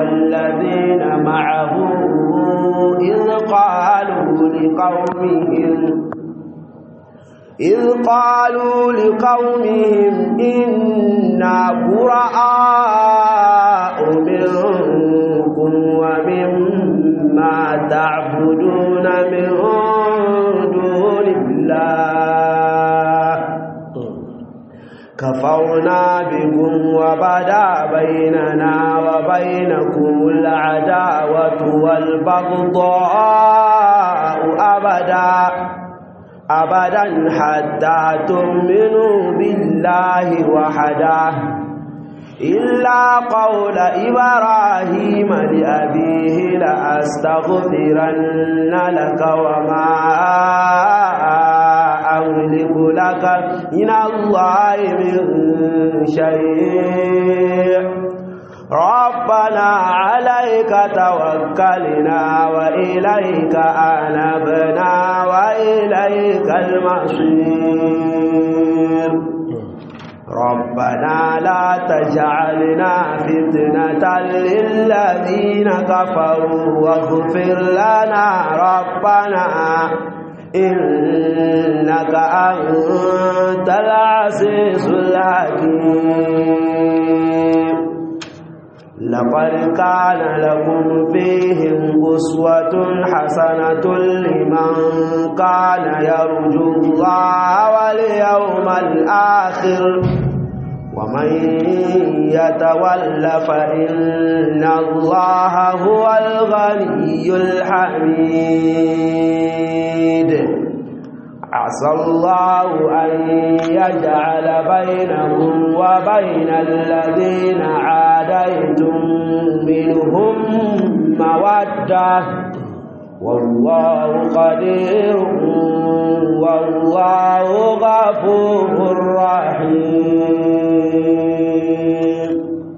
والذين معه إذ قالوا لقومهم إذ قالوا لقومهم إنا براء منكم ومما تعبدون من دون الله كفرنا بكم وبدا بيننا وبينكم العداوة والبغضاء أبدا أبدا حتى تؤمنوا بالله وحده إلا قول إبراهيم لأبيه لأستغفرن لك وما أملك لك من الله من شيء ربنا عليك توكلنا وإليك أنبنا وإليك المصير ربنا لا تجعلنا فتنة للذين كفروا واغفر لنا ربنا إنك أنت العزيز الحكيم لقد كان لكم فيهم أسوة حسنة لمن كان يرجو الله واليوم الآخر ومن يتول فإن الله هو الغني الحميد عسى الله أن يجعل بينهم وبين الذين عاديتم منهم مودة والله قدير والله غفور رحيم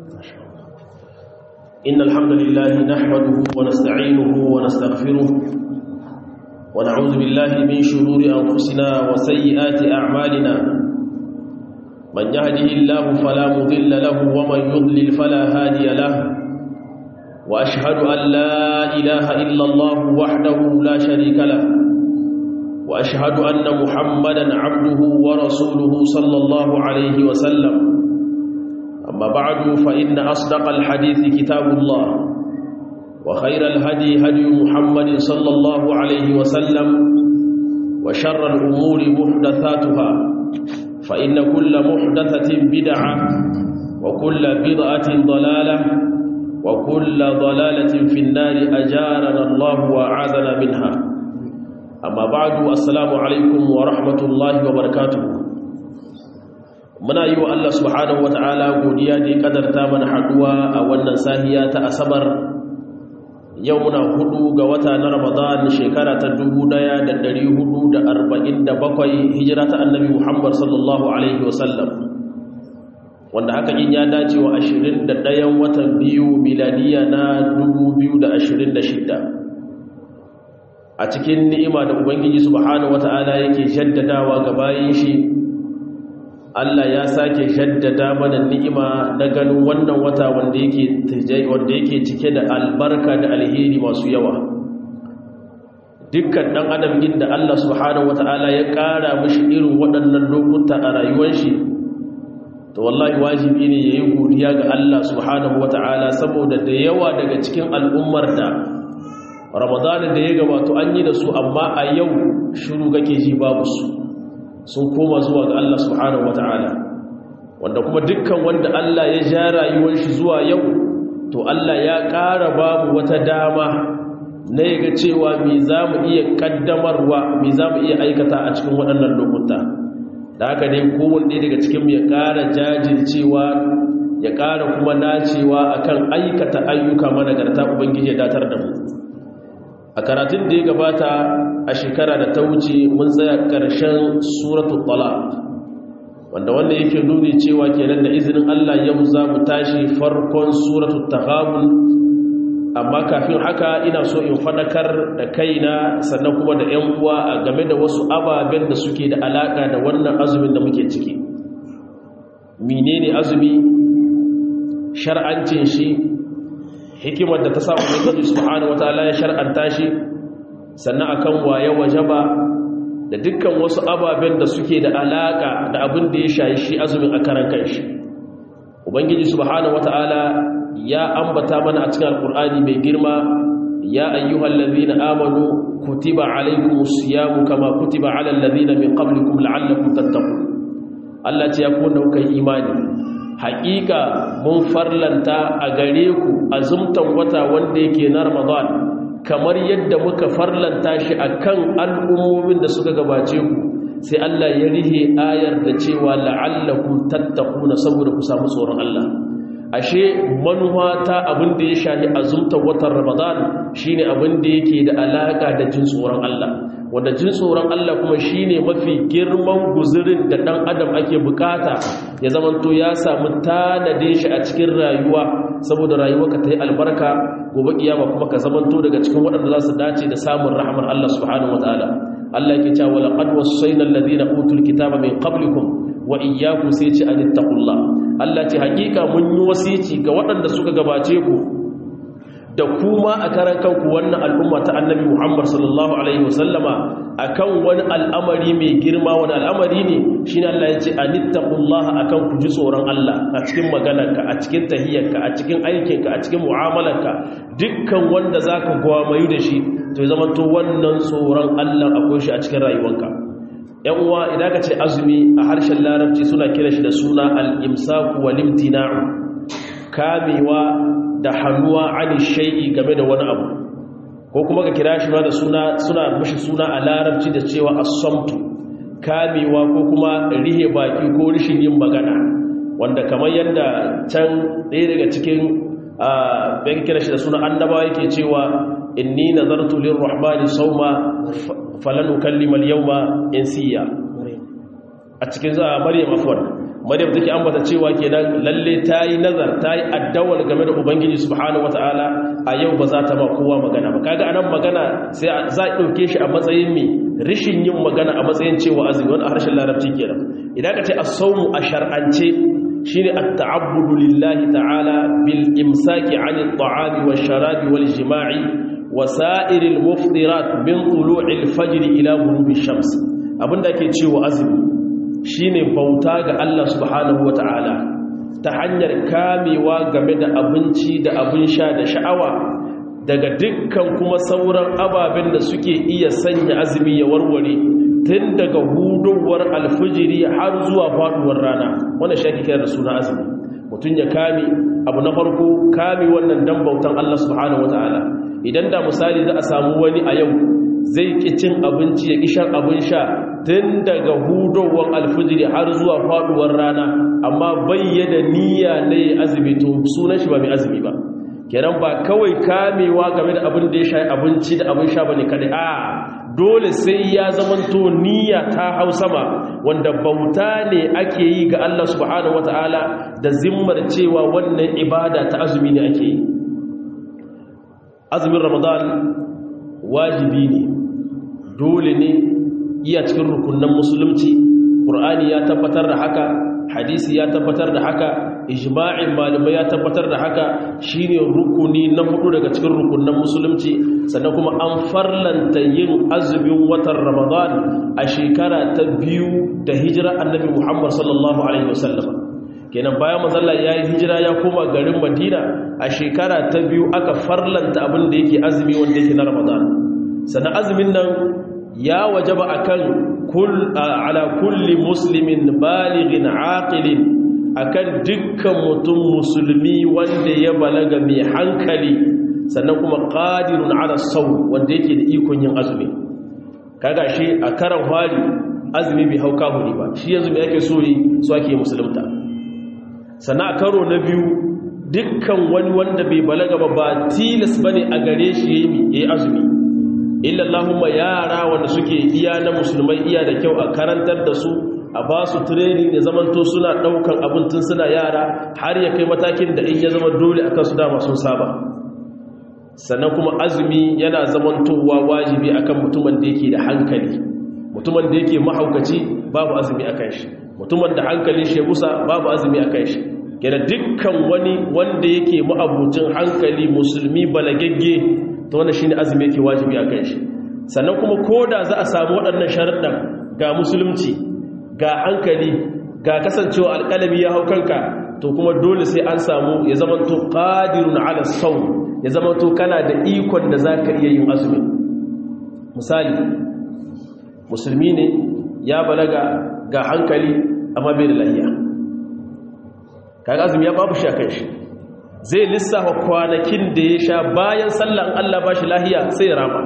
إن الحمد لله نحمده ونستعينه ونستغفره ونعوذ بالله من شرور أنفسنا وسيئات أعمالنا من يهده الله فلا مضل له ومن يضلل فلا هادي له وأشهد أن لا إله إلا الله وحده لا شريك له وأشهد أن محمدا عبده ورسوله صلى الله عليه وسلم أما بعد فإن أصدق الحديث كتاب الله وخير الهدي هدي محمد صلى الله عليه وسلم وشر الأمور محدثاتها فإن كل محدثة بدعة وكل بدعة ضلالة وكل ضلالة في النار أجارنا الله وأعاذنا منها أما بعد السلام عليكم ورحمة الله وبركاته muna yi wa Allah subhanahu wata'ala godiya da ya kadarta mana haduwa a wannan sahiya ta asabar yau muna hudu ga wata na ramadan shekara ta 1447 hijira ta annabi muhammad sallallahu alaihi wasallam wanda haka in ya dace wa 21 watan biyu miladiya na 2026 a cikin ni'ima da ubangiji subhanahu wata'ala yake jaddadawa ga bayin shi Allah ya sake jaddada mana ni'ima na ganin wannan wata wanda yake wanda yake cike da albarka da alheri masu yawa dukkan dan adam inda Allah subhanahu wataala ya kara mishi irin waɗannan lokuta a rayuwar shi to wallahi wajibi ne yayi godiya ga Allah subhanahu wataala saboda da yawa daga cikin al'ummar da Ramadan da ya gabato an yi da su amma a yau shiru kake ji babu su sun koma zuwa ga Allah subhanahu wata'ala wanda kuma dukkan wanda Allah ya ja rayuwar shi zuwa yau to Allah ya ƙara babu wata dama na yaga cewa me za mu iya ƙaddamarwa me za mu iya aikata a cikin waɗannan lokuta da haka ne kowanne daga cikin ya ƙara jajircewa ya ƙara kuma nacewa akan aikata ayyuka managarta ubangiji ya datar da mu a karatun da ya gabata a shekara da ta wuce mun tsaya ƙarshen suratul talaq wanda wanda yake nuni cewa kenan da izinin Allah yau za mu tashi farkon suratul taghabun amma kafin haka ina so in fadakar da kaina sannan kuma da ƴan uwa a game da wasu ababen da suke da alaka da wannan azumin da muke ciki menene azumi shar'ancin shi hikimar da ta sa ubangiji subhanahu wataala ya shar'anta shi sannan akan waye wajaba da dukkan wasu ababen da suke da alaka da abin da ya shayi shi azumin a karan kanshi ubangiji subhanahu wataala ya ambata mana a cikin alkur'ani mai girma ya ayyuhal ladhina amanu kutiba alaykumus siyamu kama kutiba alal ladhina min qablikum la'allakum tattaqun Allah ce ya ku da kuka imani haƙiƙa mun farlanta a gare ku azumtan wata wanda yake na Ramadan kamar yadda muka farlanta shi akan al'ummomin da suka gabace ku sai Allah ya rihe ayar da cewa la'allakum tattaquna saboda ku samu tsoron Allah ashe manuwa ta abin da ya shahi azumtar watan ramadan shine abin da yake da alaka da jin tsoron Allah wanda jin tsoron Allah kuma shine mafi girman guzurin da dan adam ake bukata ya zamanto ya samu tanadin shi a cikin rayuwa saboda rayuwarka ta yi albarka gobe kiyama kuma ka zamanto daga cikin waɗanda za su dace da samun rahmar Allah subhanahu wataala Allah yake cewa laqad wassayna alladhina utul kitaba min qablikum wa iyyakum sai ce anittaqullah Allah ce hakika mun yi wasici ga waɗanda suka gabace ku da kuma a karan kanku wannan al'umma ta annabi Muhammad sallallahu alaihi wasallama akan wani al'amari mai girma wani al'amari ne shine Allah ya ce anittaqullaha akan ku ji tsoron Allah a cikin maganarka a cikin tahiyyarka a cikin aikinka a cikin mu'amalarka dukkan wanda zaka gwamayu da shi to ya zama to wannan tsoron Allah akwai shi a cikin rayuwarka yan uwa idan ka ce azumi a harshen larabci suna kira shi da suna al-imsaku wal imtina'u kamewa da hannuwa ani shay'i game da wani abu ko kuma ka kira shi ma da suna suna mishi suna a larabci da cewa as-samtu kamewa ko kuma rihe baki ko rishin yin magana wanda kamar yadda can ɗaya daga cikin bayan kira shi da suna annabawa yake cewa inni nazartu lirrahmani sawma falan ukallima al-yawma insiya a cikin za maryam afwan maryam take ambata cewa kenan lalle tayi nazar tayi addawal game da ubangiji subhanahu wataala a yau ba za ta ba kowa magana ba kaga anan magana sai za a dauke shi a matsayin mi rishin yin magana a matsayin cewa azumi wani a harshen larabci kenan idan ka ce as-sawmu a shar'ance shine at-ta'abbudu lillahi ta'ala bil imsaki 'anil ta'ami wash-sharabi wal-jima'i وسائر المفطرات من طلوع الفجر الى غروب الشمس abinda ke cewa azumi shine bauta ga Allah subhanahu wataala ta hanyar kamewa game da abinci da abin sha da sha'awa daga dukkan kuma sauran ababen da suke iya sanya azumi ya warware tun daga hudowar alfijiri har zuwa faduwar rana wannan shi ake kira da suna azumi mutum ya kame abu na farko kame wannan dan bautan Allah subhanahu wataala idan da misali za a samu wani a yau zai ki cin abinci ya kishan abin sha tun daga hudowar alfijiri har zuwa faduwar rana amma bayyana niyya ne azumi to sunan shi ba mai azumi ba kenan ba kawai kamewa game da abin da ya sha abinci da abin sha bane kadai a dole sai ya zamanto niyya ta hau sama wanda bauta ne ake yi ga Allah subhanahu wataala da zimmar cewa wannan ibada ta azumi ne ake yi azumin ramadan wajibi ne dole ne iya cikin rukunan musulunci ƙur'ani ya tabbatar da haka hadisi ya tabbatar da haka ijma'in malamai ya tabbatar da haka shine rukuni na hudu daga cikin rukunan musulunci sannan kuma an farlanta yin azumin watan ramadan a shekara ta biyu da hijira annabi muhammad sallallahu alaihi wasallam kenan bayan mazalla ya yi hijira ya koma garin madina a shekara ta biyu aka farlanta abin da yake azumi wanda yake na ramadan sannan azumin nan ya wajaba akan kul ala kulli muslimin balighin aqilin akan dukkan mutum musulmi wanda ya balaga mai hankali sannan kuma qadirun ala sawm wanda yake da ikon yin azumi kaga shi a karan hali azumi bai hauka huri ba shi yanzu me yake so yi so ake musulunta sannan a karo na biyu dukkan wani wanda bai balaga ba ba tilas bane a gare shi yayi yayi azumi illa Allahumma yara wanda suke iya na musulmai iya da kyau a karantar da su a ba su training ya zamanto suna daukan abin tun suna yara har ya kai matakin da in ya zama dole akan su dama sun saba sannan kuma azumi yana zamantowa wajibi akan mutumin da yake da hankali mutumin da yake mahaukaci babu azumi akan shi mutumin da hankalin shi gusa babu azumi akan shi gina dukkan wani wanda yake ma'abucin hankali musulmi balagagge ta wanda shi ne azumi yake wajibi a kan shi sannan kuma ko da za a samu waɗannan sharaɗin ga musulunci ga hankali ga kasancewa alƙalami ya hau kanka to kuma dole sai an samu ya zamanto ƙadirun ala sau ya zamanto kana da ikon da za ka iya yin azumi misali musulmi ne ya balaga ga hankali amma bai da lahiya kaga azumi ya babu shi a kan shi zai lissafa kwanakin da ya sha bayan sallan Allah ba shi lahiya sai rama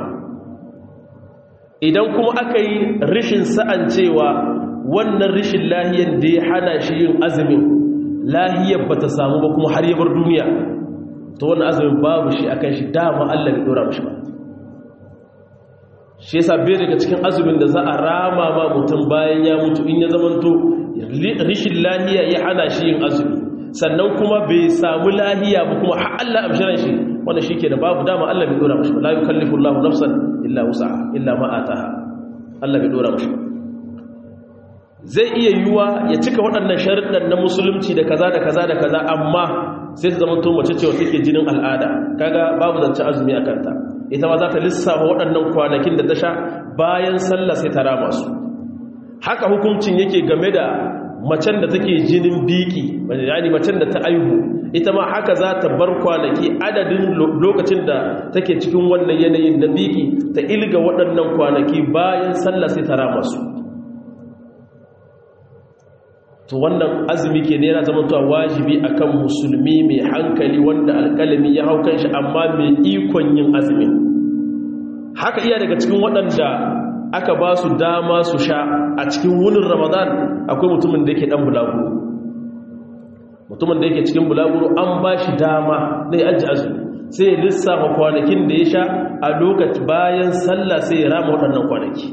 idan kuma aka yi rishin sa'an cewa wannan rishin lahiyan da ya hana shi yin azumin lahiyar ba ta samu ba kuma har yabar duniya to wannan azumin babu shi a kan shi dama Allah bai dora mashi ba shi yasa bai daga cikin azumin da za a rama ma mutum bayan ya mutu in ya zamanto rishin lahiya ya hana shi yin azumi sannan kuma bai samu lahiya ba kuma har Allah amshiran shi wanda shi ke da babu dama Allah bai dora mashi ba la yukallifu Allahu nafsan illa wus'aha illa ma ataha Allah bai dora mashi zai iya yiwuwa ya cika waɗannan sharuɗan na musulunci da kaza da kaza da kaza amma sai ta zama to mace cewa take jinin al'ada kaga babu zance azumi a kanta ita ma za ta lissafa waɗannan kwanakin da ta sha bayan sallah sai ta rama su haka hukuncin yake game da macen da take jinin biki yani macen da ta aihu ita ma haka za ta bar kwanaki adadin lokacin da take cikin wannan yanayin na biki ta ilga waɗannan kwanaki bayan sallah sai ta rama su to wannan azumi ke ne yana zama tuwa wajibi akan musulmi mai hankali wanda alƙalami ya hau kan shi amma mai ikon yin azumi haka iya daga cikin waɗanda aka ba su dama su sha a cikin wunin ramadan akwai mutumin da yake ɗan bulaguro mutumin da yake cikin bulaguro an ba shi dama na yi aji azumi sai ya lissafa kwanakin da ya sha a lokaci bayan sallah sai ya rama waɗannan kwanaki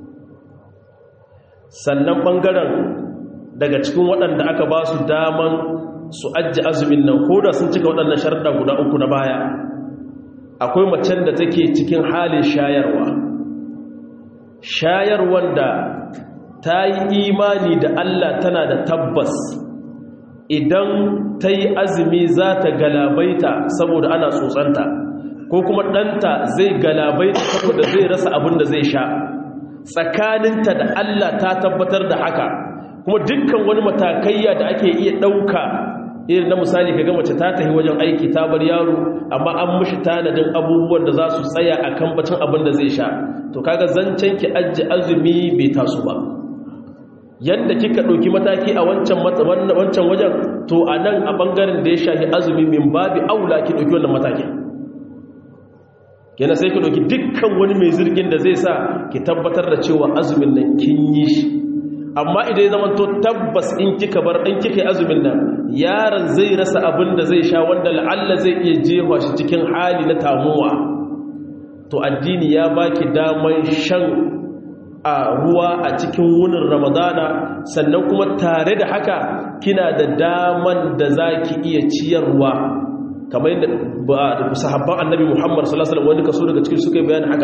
sannan ɓangaren daga cikin waɗanda aka ba su daman su ajiye azumin nan ko da sun cika waɗannan sharɗa guda uku na baya akwai macen da take cikin halin shayarwa shayarwar da ta yi imani da Allah tana da tabbas idan ta yi azumi za ta galabaita saboda ana tsotsanta ko kuma ɗanta zai galabaita saboda zai rasa abin da zai sha tsakaninta da Allah ta tabbatar da haka kuma dukkan wani matakayya da ake iya ɗauka irin na misali ka mace ta tafi wajen aiki ta bar yaro amma an mushi tanadin abubuwan da za su tsaya a kan bacin abin da zai sha to kaga zancen ki ajiye azumi bai taso ba yadda kika ɗauki mataki a wancan wancan wajen to a nan a ɓangaren da ya shafi azumi min babi aula ki ɗauki wannan matakin yana sai ki ɗauki dukkan wani mai zirgin da zai sa ki tabbatar da cewa azumin nan kin yi shi amma idan ya zama to tabbas in kika bar in kika yi azumin nan yaron zai rasa abin da zai sha wanda la'alla zai iya jefa shi cikin hali na tamuwa to addini ya baki daman shan a ruwa a cikin wunin ramadana sannan kuma tare da haka kina da daman da za ki iya ciyarwa kamar yadda sahabban annabi muhammad sallallahu alaihi wasallam wani kaso daga cikin suka yi bayan haka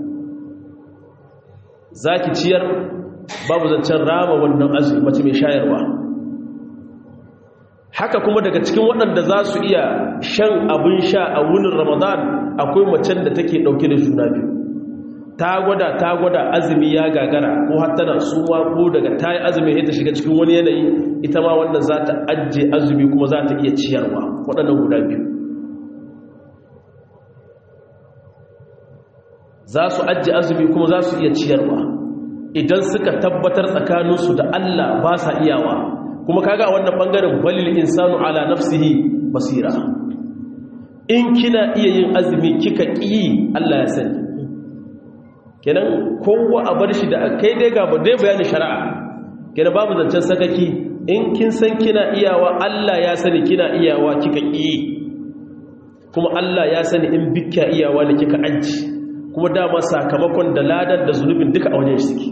za ki ciyar babu zancen rama wannan azumi mace mai shayarwa haka kuma daga cikin waɗanda za su iya shan abin sha a wunin ramadan akwai macen da take ɗauke da juna biyu ta gwada ta gwada azumi ya gagara ko hattana suwa ko daga ta yi azumi ya ta shiga cikin wani yanayi ita ma wannan za ta ajiye azumi kuma za ta iya ciyarwa waɗannan guda biyu za su ajiye azumi kuma za su iya ciyarwa idan suka tabbatar tsakaninsu da Allah ba sa iyawa kuma kaga a wannan bangaren balil insanu ala nafsihi basira in kina iya yin azumi kika ƙi Allah ya sani kenan kowa a bar shi da kai dai ga ba dai bayanin shari'a kenan babu zancen sakaki in kin san kina iyawa Allah ya sani kina iyawa kika ƙi kuma Allah ya sani in bikka iyawa ne kika aji kuma dama sakamakon da ladan da zunubin duka a wajen suke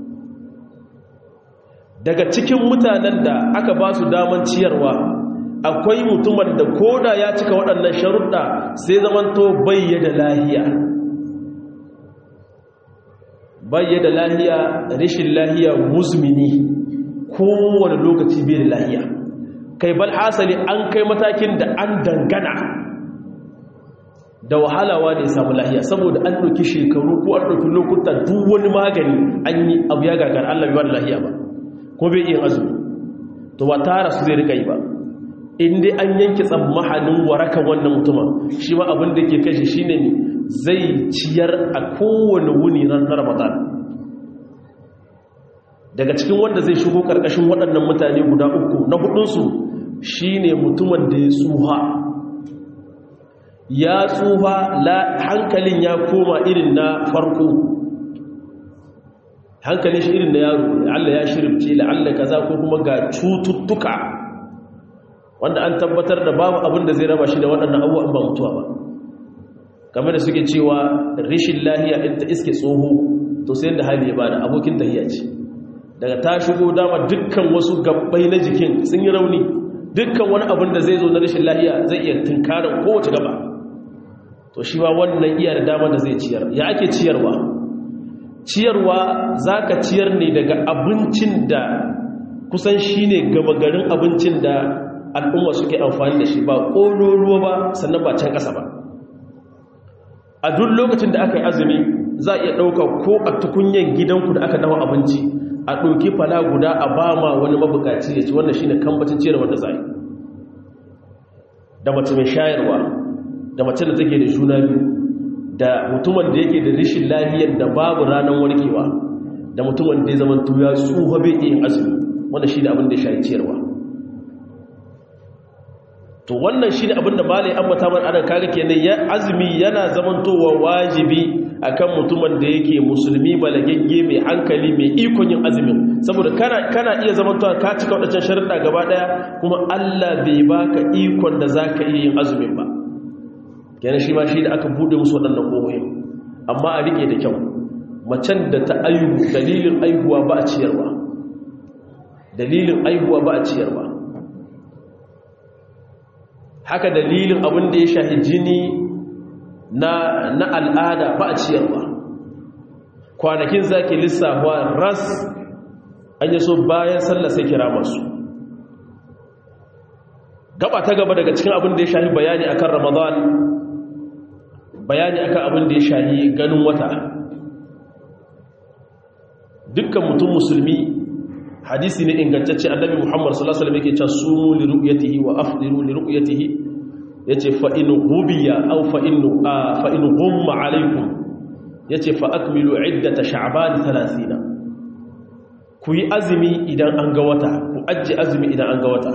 daga cikin mutanen da aka ba su daman ciyarwa akwai mutumin da koda ya cika waɗannan sharuɗa sai zamanto bayyada lahiya bayyada lahiya rashin lahiya muzmini kowane lokaci bai da lahiya kai bal hasali an kai matakin da an dangana da wahalawa ne samu lahiya saboda an ɗauki shekaru ko an ɗauki lokuta duk wani magani an yi abu ya gagar Allah bai wani lahiya ba ko bai iya azumi to ba tara su zai rika yi ba inda an yanki tsammahanin warakan wannan mutuma shi ma abin da ke kashe shi ne zai ciyar a kowane wuni na ramadan daga cikin wanda zai shigo ƙarƙashin waɗannan mutane guda uku na hudunsu shi ne mutumin da ya tsuha ya tsuha hankalin ya koma irin na farko hankalin shi irin na yaro Allah ya shirifce la'alla kaza ko kuma ga cututtuka wanda an tabbatar da babu abin da zai raba shi da waɗannan abubuwan ba mutuwa ba kamar da suke cewa rishin lahiya in ta iske tsoho to sai da hali ya bada abokin tahiya ce daga ta shigo dama dukkan wasu gabbai na jikin sun yi rauni dukkan wani abin da zai zo na rishin lahiya zai iya tunkarar kowace gaba to shi ba wannan iya da dama da zai ciyar ya ake ciyarwa ciyarwa za ka ciyar ne daga abincin da kusan shi ne gaba garin abincin da al'umma suke amfani da shi ba ƙololuwa ba sannan ba can ƙasa ba a duk lokacin da aka yi azumi za a iya ɗauka ko a tukunyen gidanku da aka dawa abinci a ɗauki fala guda a ba ma wani mabukaci ya ci wannan shi ne kambacin ciyarwa da za yi da mace mai shayarwa da mace da take da juna biyu da mutumin da yake da rishin lahiyar da babu ranar warkewa da mutumin da ya zama tuya tsuha bai yin azumi wanda shi ne abin da ya shayi ciyarwa to wannan shi ne abin da malai ambata man adam kaga kenan ya azumi yana zamantowa wajibi akan mutumin da yake musulmi balagegge mai hankali mai ikon yin azumin saboda kana kana iya zamantowa ka cika wadancan sharuɗa gaba daya kuma Allah bai baka ikon da zaka iya yin azumin ba kenan shi ma shi da aka bude musu waɗannan ƙohoyin amma a riƙe da kyau macen da ta aihu dalilin aihuwa ba a ciyarwa dalilin aihuwa ba a ciyarwa haka dalilin abin da ya shahi jini na, na al'ada ba a ciyarwa kwanakin zaki lissafa ras an yi so bayan sallah sai kira masu gaba ta gaba daga cikin abin da ya shahi bayani akan ramadan bayani akan abin da ya shahi ganin wata dukkan mutum musulmi hadisi ne ingantacce annabi muhammad sallallahu alaihi wasallam yake cewa sumu li ru'yatihi wa afdiru li ru'yatihi yace fa in ghubiya aw fa in fa in ghumma alaykum yace fa akmilu iddata sha'ban 30 ku yi azumi idan an ga wata ku ajji azumi idan an ga wata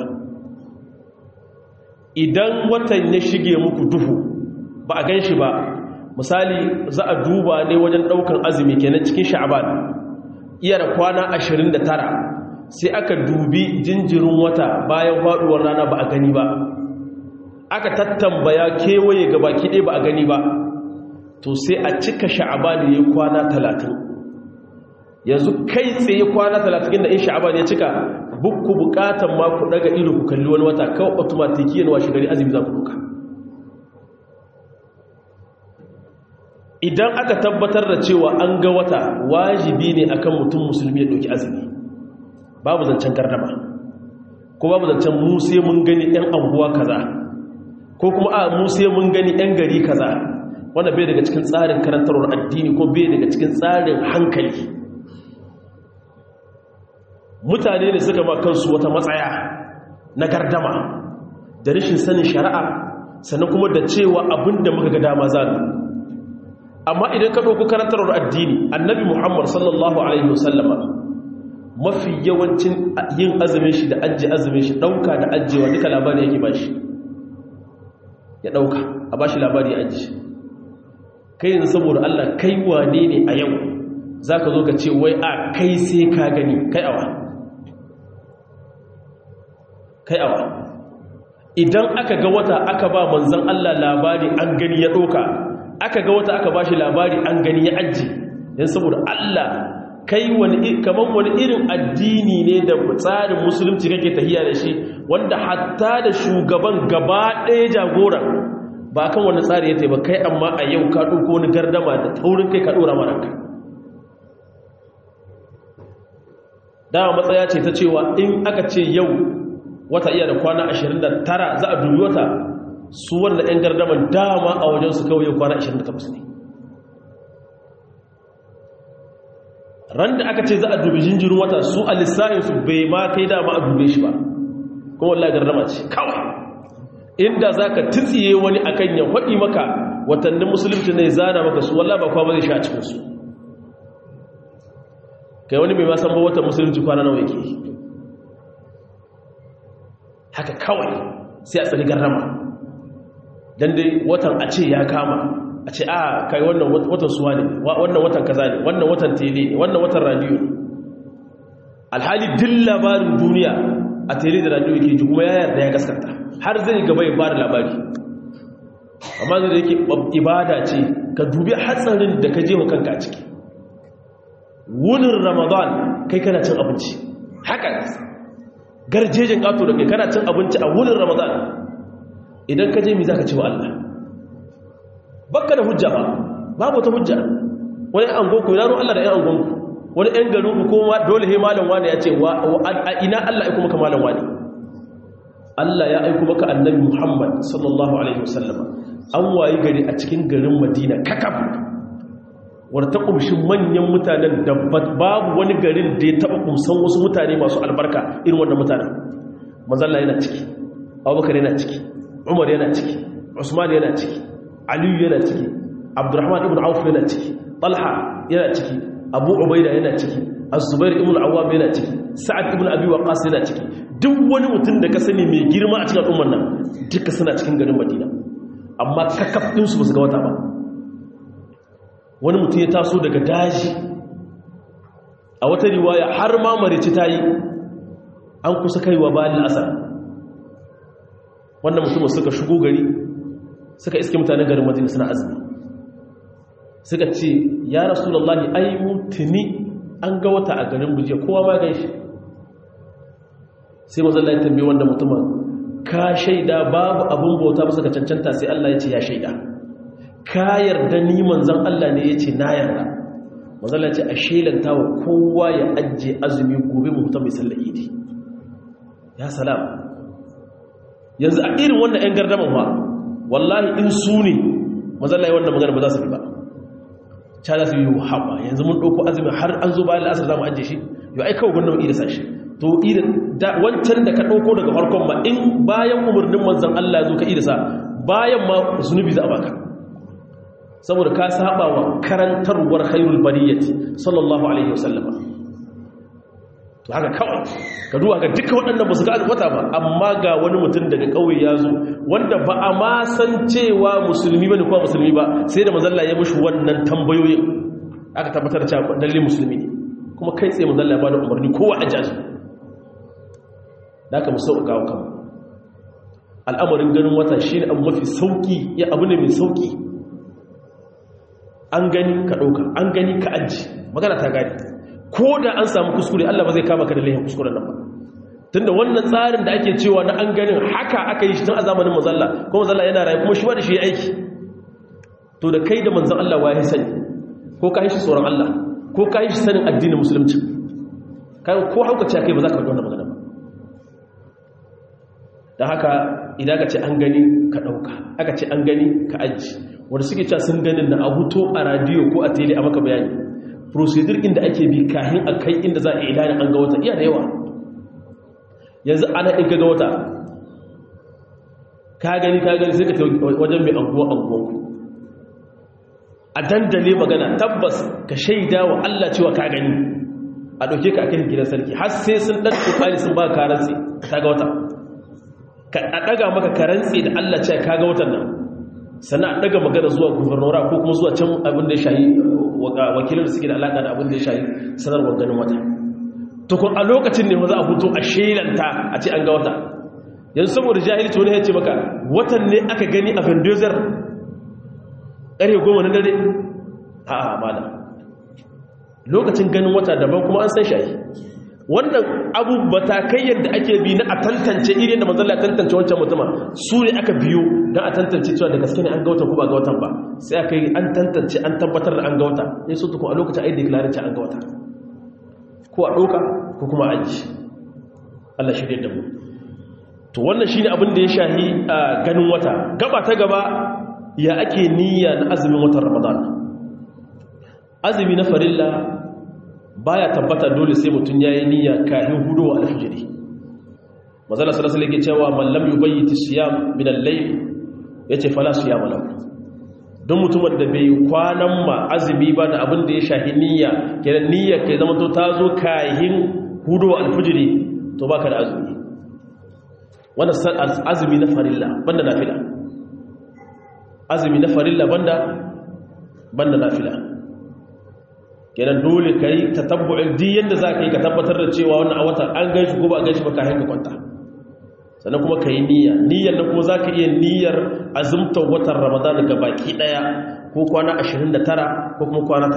idan watan ya shige muku duhu ba a gan shi ba misali za a duba ne wajen daukan azumi kenan cikin sha'ban iya da kwana 29 sai aka dubi jinjirin wata bayan faduwar rana ba a gani ba aka tattambaya kewaye ga baki ɗaya ba a gani ba to sai a cika sha'ban ya kwana 30 yanzu kai tsaye kwana 30 inda in sha'ban ya cika bukku bukatan ma ku daga ido ku kalli wani wata kawai automatiki yana washe gari azumi za ku duka idan aka tabbatar da cewa an ga wata wajibi ne akan mutum musulmi ya ɗauki azumi babu zancen gardama ko babu zancen mu sai mun gani ɗan anguwa kaza ko kuma a mu sai mun gani ɗan gari kaza wanda bai daga cikin tsarin karantarwar addini ko bai daga cikin tsarin hankali mutane ne suka ma kansu wata matsaya na gardama da rashin sanin shari'a sannan kuma da cewa abinda muka ga dama za amma idan ka ɗauki karantarwar addini annabi muhammad sallallahu alaihi wasallama mafi yawancin yin azumin shi da ajiye azumin shi ɗauka da ajiyewa duka labari yake ba shi ya ɗauka a ba shi labari ajiye kai yanzu saboda allah kai wane ne a yau za ka zo ka ce wai a kai sai ka gani kai awa kai awa idan aka ga wata aka ba manzan allah labari an gani ya ɗauka aka ga wata aka ba shi labari an gani ya ajiye don saboda allah kai wani kamar wani irin addini ne da tsarin musulunci kake tahiya da shi wanda hatta da shugaban gaba ɗaya jagoran ba kan wani tsari ya taiba kai amma a yau ka ɗauko wani gardama da taurin kai ka ɗora maranka dama matsaya ce ta cewa in aka ce yau wata iya da kwana 29 za a dubi wata su wanda 'yan gardaman dama a wajensu kawai kwana 28 ne ran da aka ce za a dubi jinjirin wata su a lissayinsu bai ma kai dama a dube shi ba kuma wallahi gardama ce kawai inda za ka titsiye wani akan ya faɗi maka watannin musulunci ne zana maka su wallahi ba kwa ba zai sha a cikinsu kai wani mai masan ba watan musulunci kwana nawa yake haka kawai sai a tsari garrama don dai watan a ce ya kama a ce a kai wannan watan suwa ne wannan watan kaza ne wannan watan tele ne wannan watan radiyo ne alhali din labarin duniya a tele da radiyo yake ji kuma ya yarda ya gaskata har zai gaba ya bada labari amma zai da yake ibada ce ka dubi hatsarin da ka je wa kanka a ciki wunin ramadan kai kana cin abinci haka garjejin ƙato da kai kana cin abinci a wunin ramadan idan ka je mi za ka ce wa Allah bakka da hujja ba babu ta hujja wani an gonku yaro Allah da 'yan an gonku wani 'yan garin ku kuma dole he malam wani ya ce a ina Allah ya kuma ka malam wani Allah ya aiko maka annabi Muhammad sallallahu alaihi wasallam an wayi gari a cikin garin Madina kakab wadda ta ƙumshi manyan mutanen da babu wani garin da ya taɓa ƙumsan wasu mutane masu albarka irin wannan mutanen mazalla yana ciki abubakar yana ciki umar yana ciki usman yana ciki aliyu yana ciki abdurrahman ibn auf yana ciki talha yana ciki abu ubaida yana ciki az-zubair ibn awwam yana ciki sa'ad ibn abi waqas yana ciki duk wani mutum da ka sani mai girma a cikin al'ummar nan duka suna cikin garin madina amma kakaf ɗinsu ba su ga wata ba wani mutum ya taso daga daji a wata riwaya har ma marici ta yi an kusa kaiwa bayan asar wannan mutum suka shigo gari suka iske mutanen garin madina suna azumi suka ce ya rasulallah ai mutuni an ga wata a garin bujiya kowa ma gan shi sai mazalla ya tambaye wanda mutumin ka shaida babu abin bauta ba suka cancanta sai Allah ya ce ya shaida ka yarda ni manzan Allah ne ya ce na yarda manzan ce a shelanta wa kowa ya ajiye azumi gobe mutum mai sallar idi ya salam yanzu a irin wannan 'yan gardaman ma wallahi in su ne manzan Allah wannan magana ba za su bi ba ca za su yi haɓa yanzu mun ɗauko azumi har an zo bayan la'asar za mu ajiye shi yau ai kawai gwamnan ida sashi to wancan da ka ɗauko daga farkon ma in bayan umarnin manzan Allah zo ka ida sa bayan ma zunubi za a baka saboda ka saba wa karantarwar khairul bariyati sallallahu alaihi wasallam to haka kawai ka duba ga duka waɗannan ba su ga wata ba amma ga wani mutum daga ƙauye ya zo wanda ba a ma san cewa musulmi ba ne kuma musulmi ba sai da mazalla ya mushi wannan tambayoyin aka tabbatar cewa lalle musulmi ne kuma kai tsaye mazalla ya ba da umarni kowa a jaji da aka musa ga kan al'amarin ganin wata shi ne abu mafi sauƙi ya abu ne mai sauƙi an gani ka ɗauka an gani ka aji magana ta gani ko da an samu kuskure Allah ba zai kama ka da laifin kuskuren nan ba tunda wannan tsarin da ake cewa na an ganin haka aka yi shi tun a zamanin manzalla ko manzalla yana rayu kuma shi ba da shi aiki to da kai da manzan Allah waye sani ko ka yi shi tsoron Allah ko ka yi shi sanin addinin musulunci kai ko hauka ce kai ba za ka faɗi wannan magana ba da haka idan ka ce an gani ka ɗauka aka ce an gani ka aji wanda suke cewa sun ganin na a huto a radiyo ko a tele a maka bayani procedure inda ake bi kahin a kai inda za a ilani an ga wata iya da yawa yanzu ana ɗin ga wata ka gani ka gani sai ka ta wajen mai anguwa anguwanku a dandale magana tabbas ka shaida wa Allah cewa ka gani a ɗauke ka a kan gidan sarki har sai sun ɗan ƙoƙari sun ba ka rantsi ka ga wata a ɗaga maka ka rantsi da Allah cewa ka ga watan nan sannan a ɗaga magana zuwa gubernora ko kuma zuwa can abin da ya shayi wakilin da suke da alaƙa da abin da ya shayi sanarwar ganin wata tukun a lokacin ne za a hutu a shelanta a ce an ga wata yanzu saboda jahilci wani ya ce maka watan ne aka gani a vendozer ƙarfe goma na dare a amada lokacin ganin wata daban kuma an san shayi wannan abu batakai yadda ake bi na a tantance irin da manzala tantance wancan mutuma su ne aka biyo don a tantance cewa da gaske ne an ga watan ko ba ga watan ba sai aka yi an tantance an tabbatar da an ga wata ne su tukun a lokacin ai declaration an ga wata ko a ɗauka ko kuma a ji Allah shirya da mu to wannan shine abin da ya shahi a ganin wata gaba ta gaba ya ake niyya na azumin watan ramadan azumi na farilla baya tabbata dole sai mutum yayi niyya kafin hudowa alfijiri manzala sallallahu alaihi wasallam cewa man lam yubayyit siyam min al-layl yace fala siyam lahu don mutumin da bai kwanan ma azumi ba da abin da ya shahi niyya kenan niyya kai zama to ta zo kahin hudowa alfijiri to baka da azumi wannan azumi na farilla banda nafila azumi na farilla banda banda nafila kenan dole kai tatabbu'in di yanda zaka yi ka tabbatar da cewa wannan a watan an ganshi ko ba a ganshi ba ka hanka kwanta sannan kuma kai niyya niyyar nan kuma zaka iya niyyar azumtar watan ramadan ga baki daya ko kwana 29 ko kuma kwana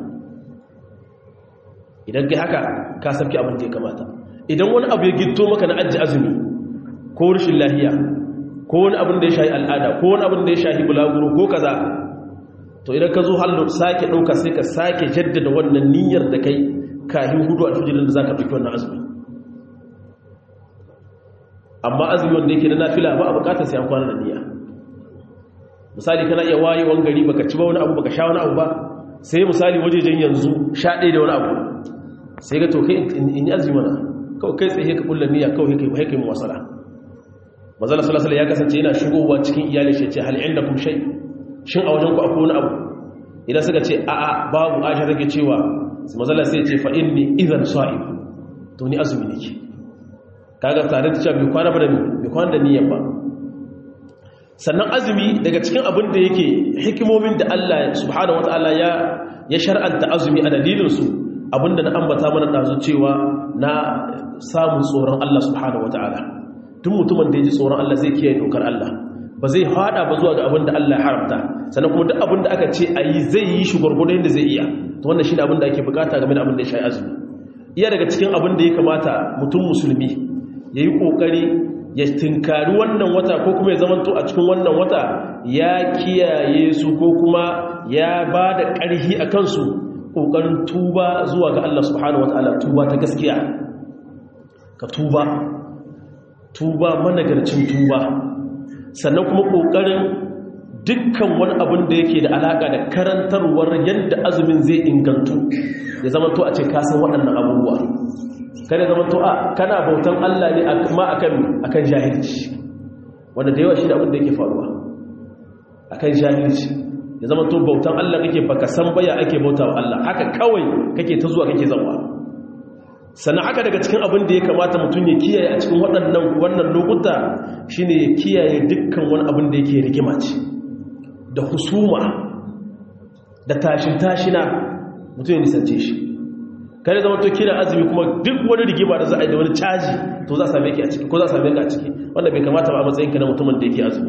30 idan kai haka ka sabki abin da ya kamata idan wani abu ya gitto maka na ajji azumi ko rashin lahiya ko wani abin da ya shahi al'ada ko wani abin da ya shahi bulaguro ko kaza to idan ka zo hallo sake ɗauka sai ka sake jaddada wannan niyyar da kai kahin hudu a tujirin da za ka ɗauki wannan azumi amma azumi wanda yake na nafila ba a bukatar sai an kwana da niyya misali kana iya wayewan gari baka ci ba wani abu baka sha wani abu ba sai misali wajejen yanzu sha ɗaya da wani abu sai ga to kai in yi azumi mana kawai kai tsaye ka kulla niyya kawai kai kai kai mu wasala manzala sallallahu alaihi ya kasance yana shigowa cikin iyali shi ce hal indakum shay shin a wajen ku akwai wani abu idan suka ce a a babu aisha take cewa manzala sai ce fa inni idan sa'im to ni azumi nake kaga tare da cewa bai kwana ba da ni bai kwana da niyyar ba sannan azumi daga cikin abin da yake hikimomin da Allah subhanahu wataala ya ya shar'anta azumi a dalilin su abinda na ambata mana dazu cewa na samun tsoron Allah subhanahu wataala duk mutumin da ya ji tsoron Allah zai kiyaye dokar Allah ba zai hada ba zuwa ga abin da Allah ya haramta sannan kuma duk abin da aka ce a yi zai yi shi gwargwado yadda zai iya to wannan shi ne abin da ake bukata game da abin da ya shayi azumi iya daga cikin abin da ya kamata mutum musulmi ya yi ƙoƙari ya tinkari wannan wata ko kuma ya zamanto a cikin wannan wata ya kiyaye su ko kuma ya ba da ƙarhi a kansu ƙoƙarin tuba zuwa ga Allah subhanahu wa ta'ala tuba ta gaskiya ka tuba tuba managarcin tuba sannan kuma ƙoƙarin dukkan wani abin da yake da alaƙa da karantarwar yadda azumin zai ingantu ya zama to a ce kasan waɗannan abubuwa kada zama to a kana bautan Allah ne ma akan akan jahilci wanda da yawa shi da abin da yake faruwa akan jahilci ya zama to bautan Allah kake baka san baya ake bautawa Allah haka kawai kake ta zuwa kake zawa sannan haka daga cikin abin da ya kamata mutum ya kiyaye a cikin waɗannan wannan lokuta shine ya kiyaye dukkan wani abin da yake rigima ce da husuma da tashin tashina mutum ya nisance shi kare zama to kira azumi kuma duk wani rigima da za a yi da wani caji to za a same ki a ciki ko za a same ka a ciki wanda bai kamata ba a matsayin ka na mutumin da yake azumi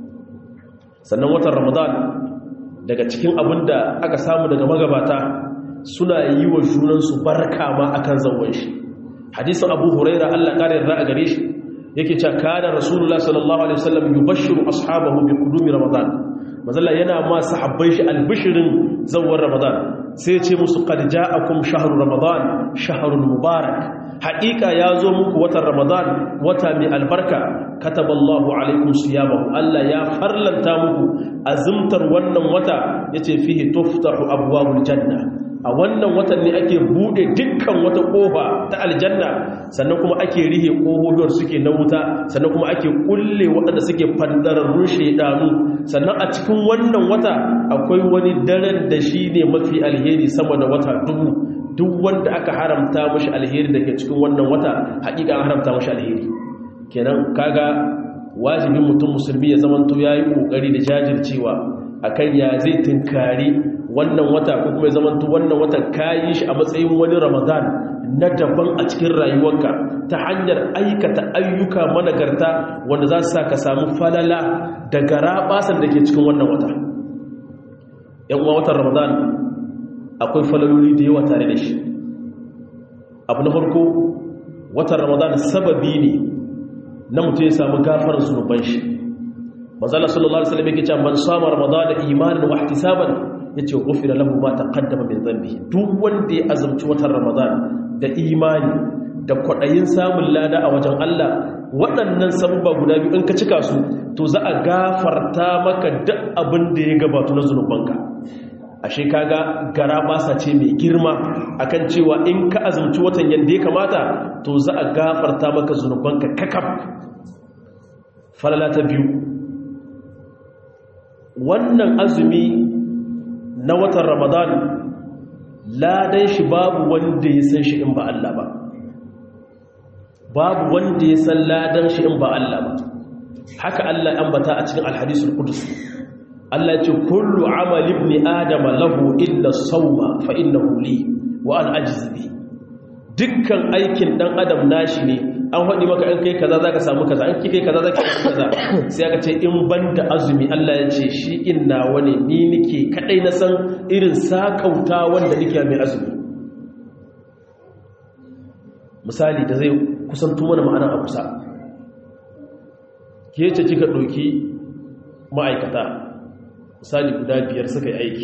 sannan watan ramadan daga cikin abin da aka samu daga magabata suna yi wa junansu barka ma akan zawon shi hadisin abu huraira allah ƙara yarda a gare shi yake cewa kana rasulullah sallallahu alaihi wasallam yubashshiru ashabahu bi qudumi ramadan mazalla yana ma sahabbai shi albishirin zawon ramadan sai ce musu qad ja'akum shahru ramadan shahrun mubarak haqiqa yazo muku watan ramadan wata mai albarka kataballahu alaikum siyamahu Allah ya farlanta muku azumtar wannan wata yace fihi tuftahu abwabul janna a wannan watan ne ake bude dukkan wata kofa ta aljanna sannan kuma ake rihe kohohiyar suke na wuta sannan kuma ake kulle waɗanda suke fandararrun shaidanu sannan a cikin wannan wata akwai wani daren da shi ne mafi alheri sama da wata dubu duk wanda aka haramta mashi alheri da ke cikin wannan wata haƙiƙa an haramta mashi alheri kenan kaga wajibin mutum musulmi ya zamanto ya yi ƙoƙari da jajircewa akan ya zai tunkari wannan wata ko kuma ya zamanto wannan watan kayi shi a matsayin wani ramadan na daban a cikin rayuwarka ta hanyar aikata ayyuka managarta wanda za su sa ka samu falala da garabasan da ke cikin wannan wata yan uwa watan ramadan akwai falaloli da yawa tare da shi abu na farko watan ramadan sababi ne na mutum ya samu gafarar zunuban shi manzala sallallahu alaihi wasallam yake cewa man sama ramadana imanan wa ihtisaban yace ghufira lahu ma taqaddama min dhanbi duk wanda ya azumci watan ramadan da imani da kwaɗayin samun lada a wajen Allah waɗannan sabubba guda biyu in ka cika su to za a gafarta maka duk abin da ya gabatu na zunubanka ashe kaga gara basa ce mai girma akan cewa in ka azumci watan yadda ya kamata to za a gafarta maka zunubanka kakaf falala ta biyu wannan azumi na watan ramadan ladan shi babu wanda ya san shi in ba Allah ba babu wanda ya san ladan shi in ba Allah ba haka Allah ambata a cikin alhadisul qudus Allah ce kullu amal ibn adam lahu illa sawma fa innahu li wa an ajzi dukkan aikin dan adam nashi ne an haɗi maka in kai kaza zaka samu kaza in kai kaza zaka samu kaza sai aka ce in banda azumi Allah ya ce shi inna wani ni nake kadai na san irin sakauta wanda nake mai azumi misali da zai kusanto mana ma'ana a kusa ke ce kika ɗauki ma'aikata misali guda biyar suka yi aiki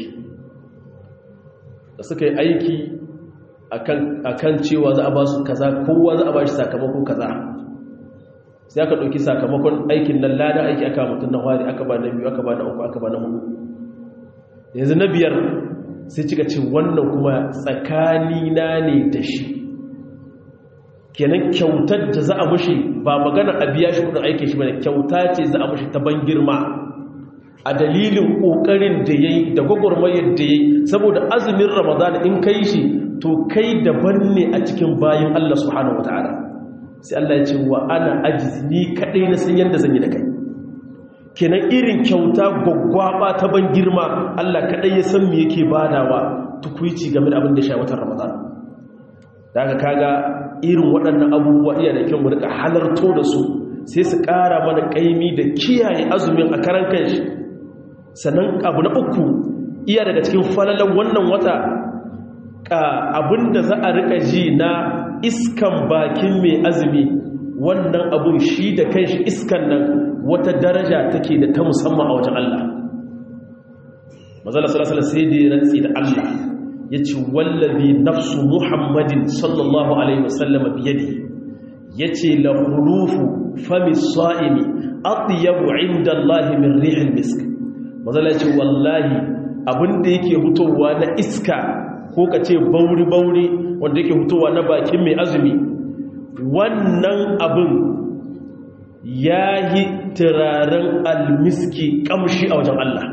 da suka yi aiki akan cewa za a ba su kaza kowa za a ba shi sakamakon kaza sai aka ɗauki sakamakon aikin nan lada aiki aka mutum na wari aka ba na biyu aka ba na uku aka ba na hudu yanzu na biyar sai cika ce wannan kuma tsakanina ne da shi kenan kyautar da za a mushi ba magana a biya shi kudin aikin shi bane kyauta ce za a mushi ta ban girma a dalilin kokarin da yayi da gwagwarmayar da yayi saboda azumin ramadan in kai shi to kai daban ne a cikin bayan Allah subhanahu wataala sai Allah ya ce wa ana ajiz ni kadai na san yanda zan yi da kai kenan irin kyauta gwaggwaba ta ban girma Allah kadai ya san me yake badawa tukuici game da abin da ya watan ramadan daga kaga irin waɗannan abubuwa iya da kyau mu rika halarto da su sai su ƙara mana ƙaimi da kiyaye azumin a karan kanshi sannan abu na uku iya daga cikin falalan wannan wata abinda za a rika ji na iskan bakin mai azumi wannan abun shi da kanshi iskan nan wata daraja take da ta musamman a wajen Allah mazala salasala sai da ya rantsi da Allah ya ce wallabi nafsu muhammadin sallallahu alaihi wasallama biyadi ya ce la hulufu fami sa'imi atiyabu inda Allah min ri'il misk mazala ce wallahi abinda yake hutowa na iska ko ka ce bauri-bauri wanda yake hutowa na bakin mai azumi wannan abin ya yi turaren almiski kamshi a wajen Allah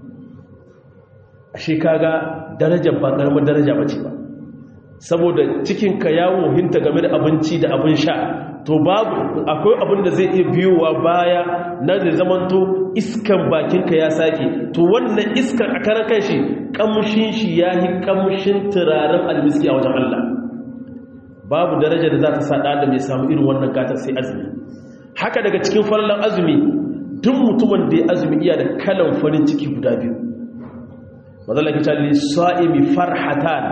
ashe kaga darajar ba karamar daraja bace ba saboda cikinka ya wohinta game da abinci da abin sha to babu akwai abin da zai iya biyowa baya na zai zamanto iskan bakinka ya sake to wannan iskan a karan kanshi kamshin shi ya yi kamshin turaren almiski a wajen Allah babu daraja da za ta sa da mai samu irin wannan gatar sai azumi haka daga cikin farlan azumi duk mutumin da ya azumi iya da kalan farin ciki guda biyu mazalaka ta lissa'imi farhatan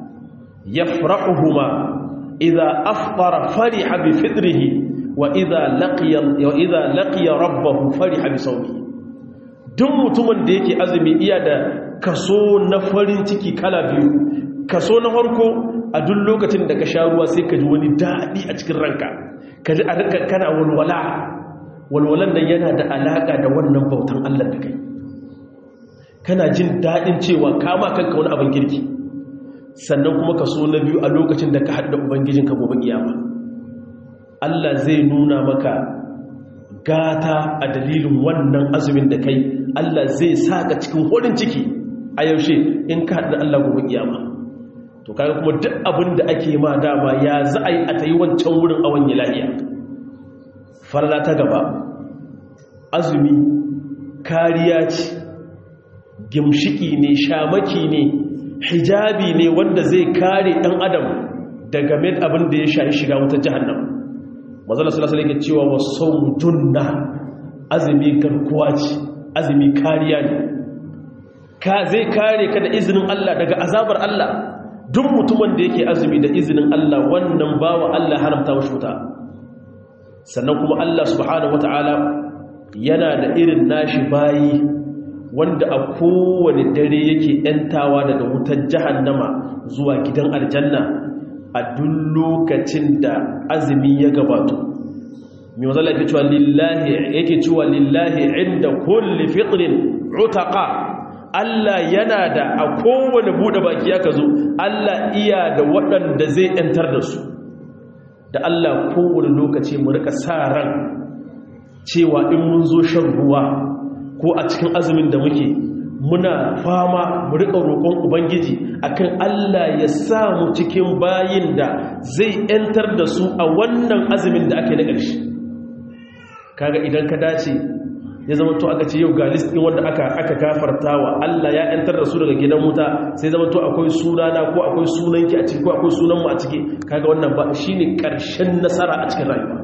yafrahuhuma idza afṭara fariha bi fitrihi wa idza laqiya wa idza laqiya rabbahu fariha bi sawmihi duk mutumin da yake azumi iya da kaso na farin ciki kala biyu kaso na farko a duk lokacin da ka sha ruwa sai ka ji wani daɗi a cikin ranka ka ji a ranka kana walwala walwalan nan yana da alaƙa da wannan bautan Allah da kai kana jin daɗin cewa kama kanka wani abin kirki sannan kuma ka so na biyu a lokacin da ka haɗa ubangijinka gobe kiyama Allah zai nuna maka gata a dalilin wannan azumin da kai Allah zai sa ka cikin horin ciki a yaushe in ka haɗa Allah gobe kiyama to kaga kuma duk abin da ake ma dama ya za a yi a ta yi wancan wurin a wani lahiya farla ta gaba azumi kariya ce gimshiki ne shamaki ne hijabi ne wanda zai kare ɗan adam daga mai abin da ya shahi shiga wutar jihannan mazala salasala yake cewa wasu junna azumi garkuwa ce azumi kariya ne ka zai kare ka da izinin Allah daga azabar Allah duk mutumin da yake azumi da izinin Allah wannan bawa Allah haramta wa shuta sannan kuma Allah subhanahu wata'ala yana da irin nashi bayi wanda a kowane dare yake ‘yantawa daga wutar jahannama zuwa gidan aljanna a duk lokacin da azumi ya gabato mai mazala yake cewa lillahi yake cewa lillahi inda kulli fitrin utaqa Allah yana da a kowane bude baki aka zo Allah iya da waɗanda zai yantar da su da Allah kowane lokaci mu rika sa ran cewa in mun zo shan ruwa ko a cikin azumin da muke muna fama mu rika roƙon ubangiji akan Allah ya sa mu cikin bayin da zai yantar da su a wannan azumin da ake na ƙarshe kaga idan ka dace ya zama to aka ce yau ga list din wanda aka aka gafartawa Allah ya yantar da su daga gidan wuta sai zama to akwai sunana ko akwai sunanki a ciki ko akwai sunan mu a ciki kaga wannan ba shine ƙarshen nasara a cikin rayuwa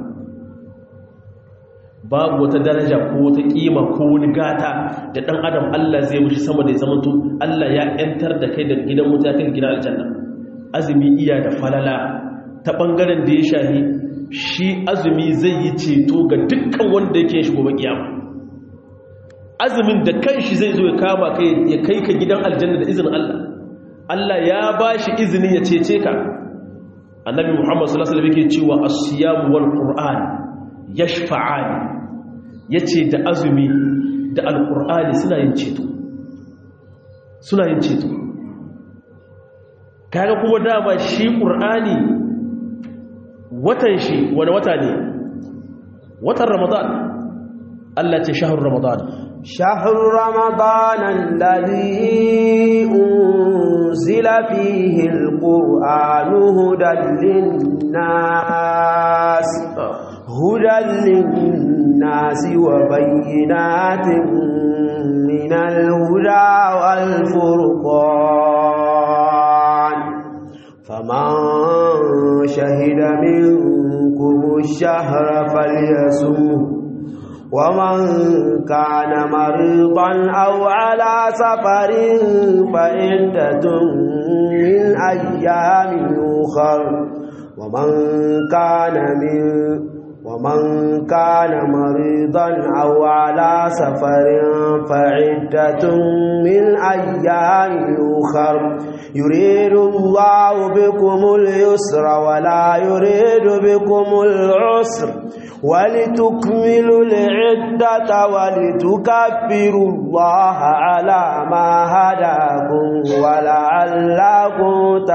babu wata daraja ko wata kima ko wani gata da dan adam Allah zai mushi sama da ya zama to Allah ya yantar da kai daga gidan wuta kai gidan aljanna azumi iya da falala ta bangaren da ya shahi shi azumi zai yi ceto ga dukkan wanda yake shi gobe kiyama azumin da kanshi zai zo ya kama kai ya kai ka gidan aljanna da izinin Allah Allah ya bashi izini ya cece ka annabi Muhammad sallallahu alaihi wasallam yake cewa as-siyam wal qur'an yashfa'ani yace da azumi da alqur'ani suna yin ceto suna yin ceto kaga kuma dama shi qur'ani watan shi wani wata ne watan ramadan Allah ce shahar ramadan شهر رمضان الذي أنزل فيه القرآن هدى للناس هدى للناس وبينات من الهدى والفرقان فمن شهد منكم الشهر فليسمه ومن كان مريضا أو على سفر فعدة من أيام أخر ومن كان من ومن كان مريضا أو على سفر فعدة من أيام أخر يريد الله بكم اليسر ولا يريد بكم العسر ولتكملوا العدة ولتكبروا الله على ما هداكم ولعلكم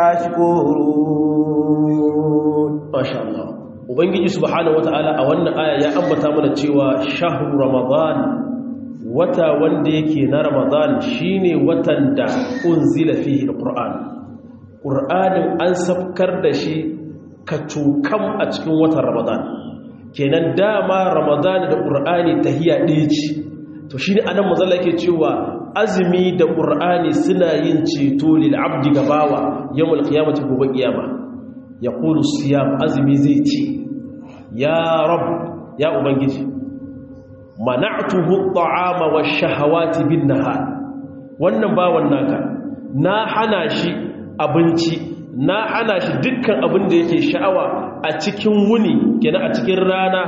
تشكرون ما شاء الله ubangiji subhanahu wataala a wannan aya ya ambata mana cewa shahru ramadan wata wanda yake na ramadan shine watan da unzila fihi alquran qur'anin an safkar da shi kacukam a cikin watan ramadan kenan dama ramadan da qur'ani tahiya ɗaya ce to shine anan mazalla yake cewa azumi da qur'ani suna yin ceto lil abdi gabawa yawmul qiyamati gobe kiyama yaqulu siyam azumi zai ce ya rab ya ubangiji mana'tuhu at'ama wash-shahawati bin-nahar wannan bawan naka na hana shi abinci na hana shi dukkan abin da yake sha'awa a cikin wuni kenan a cikin rana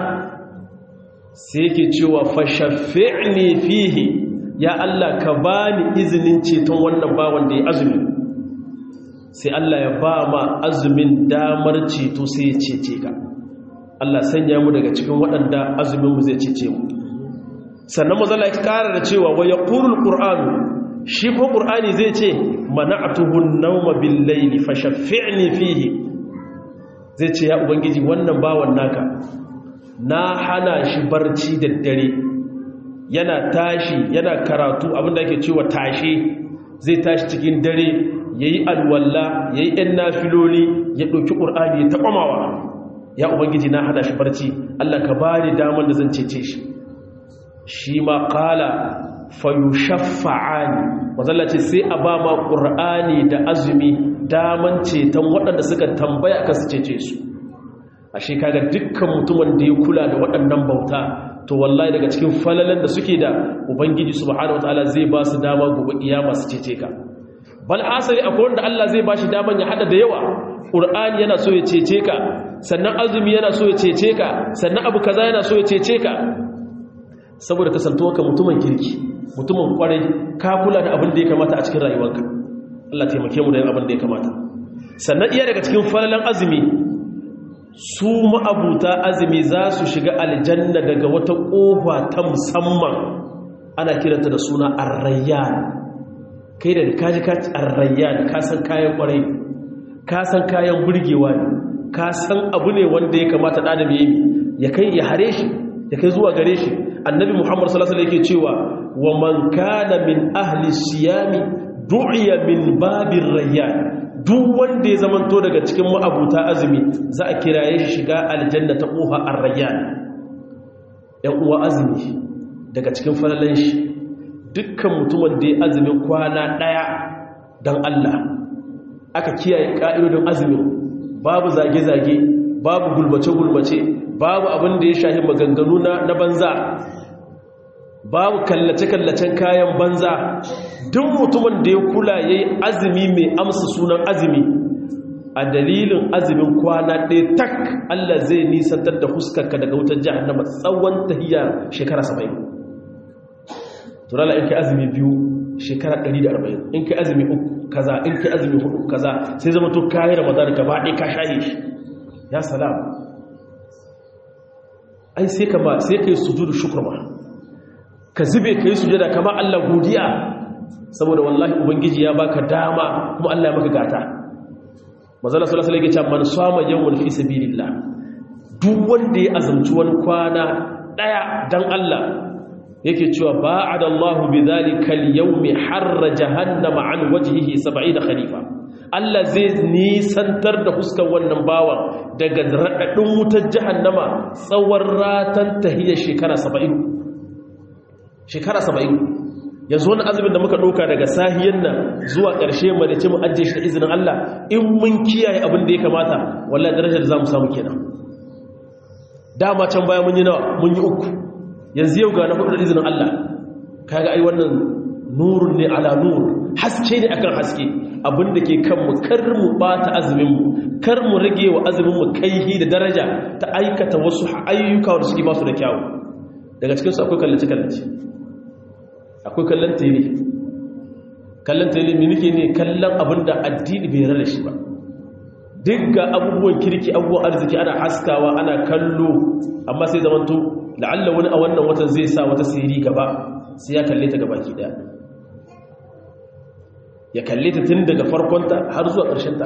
sai yake cewa fashaffi'ni fihi ya Allah ka bani izinin ceton wannan bawan da ya azumi sai Allah ya ba ma azumin damar ceto sai ya cece ka Allah sanya mu daga cikin waɗanda azumin mu zai cece mu sannan mazala ya kara da cewa wa yaqulul qur'anu shi ko qur'ani zai ce mana'tuhu an-nawma bil-layli fashaffi'ni fihi zai ce ya ubangiji wannan bawan naka na hana shi barci da dare yana tashi yana karatu abinda ake cewa tashi zai tashi cikin dare yayi alwalla yayi ɗan nafiloli ya ɗauki qur'ani ya taɓamawa ya ubangiji na hana shi barci Allah ka bani damar da zan cece shi shi ma qala fayushaffa'ani wazalla ce sai a ba ma qur'ani da azumi daman ceton waɗanda suka tambaya ka su cece su ashe kaga dukkan mutumin da ya kula da waɗannan bauta to wallahi daga cikin falalan da suke da ubangiji subhanahu wataala zai ba su dama gobe kiyama su cece ka bal asali akwai wanda Allah zai ba shi daman ya hada da yawa qur'ani yana so ya cece ka sannan azumi yana so ya cece ka sannan abu kaza yana so ya cece ka saboda kasantuwa ka mutumin kirki mutumin kwarai ka kula da abin da ya kamata a cikin rayuwarka Allah taimake mu da yin abin da ya kamata sannan iya daga cikin falalan azumi su ma'abuta azumi za su shiga aljanna daga wata ƙofa ta musamman ana kiranta da suna arrayyan kai da kaji ka arrayyan ka san kayan ƙwarai ka san kayan burgewa ne ka san abu ne wanda ya kamata ɗan adam ya kai ya hare shi ya kai zuwa gare shi annabi muhammad sallallahu alaihi yake cewa wa man kana min ahli siyami du'iya min babir rayyan duk wanda ya zamanto daga cikin ma'abuta azumi za a kiraye shi shiga aljanna ta ƙofa ar-rayyan ɗan uwa azumi daga cikin falalan shi dukkan mutumin da ya azumin kwana ɗaya don Allah aka kiyaye ƙa'idodin azumin babu zage-zage babu gulmace-gulmace babu abin da ya shahi maganganu na banza babu kallace-kallacen kayan banza duk mutumin da ya kula ya yi azumi mai amsa sunan azumi a dalilin azumin kwana ɗaya tak Allah zai nisantar da huskarka daga wutar jihannama tsawon tahiyya shekara 70 turala in kai azumi biyu shekara 140 in kai azumi uku kaza in kai azumi hudu kaza sai zama to kayi ramadan gaba ɗaya ka shaye shi ya salam ai sai kama sai kai sujudu shukr ma ka zube kai sujada kama Allah godiya saboda wallahi ubangiji ya baka dama kuma Allah ya maka gata manzala sallallahu alaihi wasallam man sama yawman fi sabilillah duk wanda ya azumci wani kwana daya dan Allah yake cewa ba'ada Allahu bidhalika al-yawmi harra jahannama an wajhihi 70 khalifa Allah zai nisantar da fuskar wannan bawan daga radadin wutar jahannama tsawon ratan tahiyya shekara 70 shekara 70 yanzu wani azumin da muka ɗauka daga sahiyan nan zuwa ƙarshe mu da ce mu ajiye shi da izinin Allah in mun kiyaye abin da ya kamata wallahi darajar da za mu samu kenan dama can baya mun yi nawa mun yi uku yanzu yau ga na hudu da izinin Allah kaga ai wannan nurun ne ala nur haske ne akan haske abin da ke kan mu kar mu bata azumin mu kar mu rage wa azumin mu kaihi da daraja ta aikata wasu ayyuka da suke ba su da kyawu daga cikin su akwai kallace kallace akwai kallon tele kallon tele mai nake ne kallon abin da addini bai rada shi ba duk ga abubuwan kirki abubuwan arziki ana haskawa ana kallo amma sai zamanto la'alla wani a wannan watan zai sa wata siri gaba sai ya kalle ta gaba ki daya ya kalle ta tun daga farkonta har zuwa ƙarshenta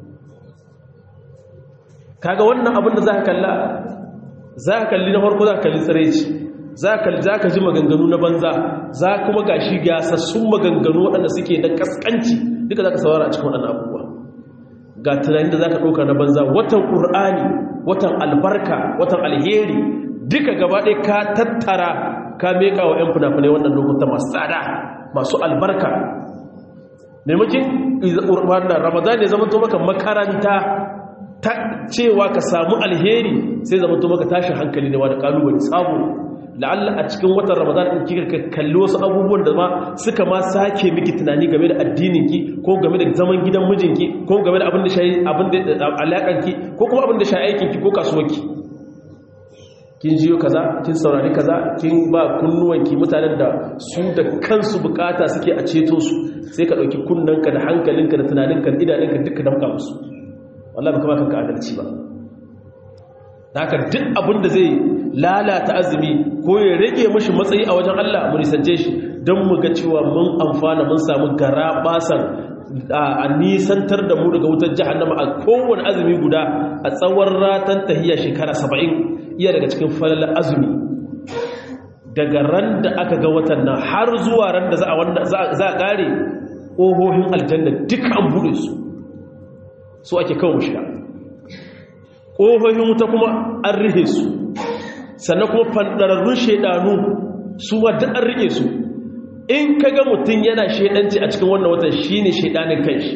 kaga wannan abin da za ka kalla za ka kalli na farko za ka kalli tsiraici za ka ji maganganu na banza za kuma ga shi gasassun maganganu waɗanda suke na ƙasƙanci duka za ka saurara a cikin waɗannan abubuwa ga tunanin da za ka ɗauka na banza watan ƙur'ani watan albarka watan alheri duka gaba ɗaya ka tattara ka meƙa wa 'yan fina-finai wannan lokuta masu tsada masu albarka maimakin wannan ramadan ya zama to maka makaranta ta cewa ka samu alheri sai zama to maka tashin hankali ne wa da ƙalubale sabo la'alla a cikin watan ramadan in kika kalli wasu abubuwan da ma suka ma sake miki tunani game da addininki ko game da zaman gidan mijinki ko game da abin da shayi abin da alaƙanki ko kuma abin da shayi aikinki ko kasuwarki kin jiyo kaza kin saurari kaza kin ba kunnuwanki mutanen da su da kansu bukata suke a ceto su sai ka dauki kunnanka da hankalinka da tunaninka da idanunka duka damka musu wallahi baka ba kanka adalci ba haka duk abin da zai lalata azumi ko ya rage mashi matsayi a wajen Allah mu nisance shi don mu ga cewa mun amfana mun samu gara basan a nisantar da mu daga wutar jahannama a kowane azumi guda a tsawon ratan tahiyya shekara saba'in iya daga cikin falalar azumi daga ran da aka ga watan nan har zuwa ran da za a ƙare ƙohohin aljanna duka an buɗe su su ake kawo mu shiga ƙohohin wuta kuma an rihe su sannan kuma fandararrun shaidanu su wadda an rike su in ka ga mutum yana shaidanci a cikin wannan watan shi ne shaidanin kanshi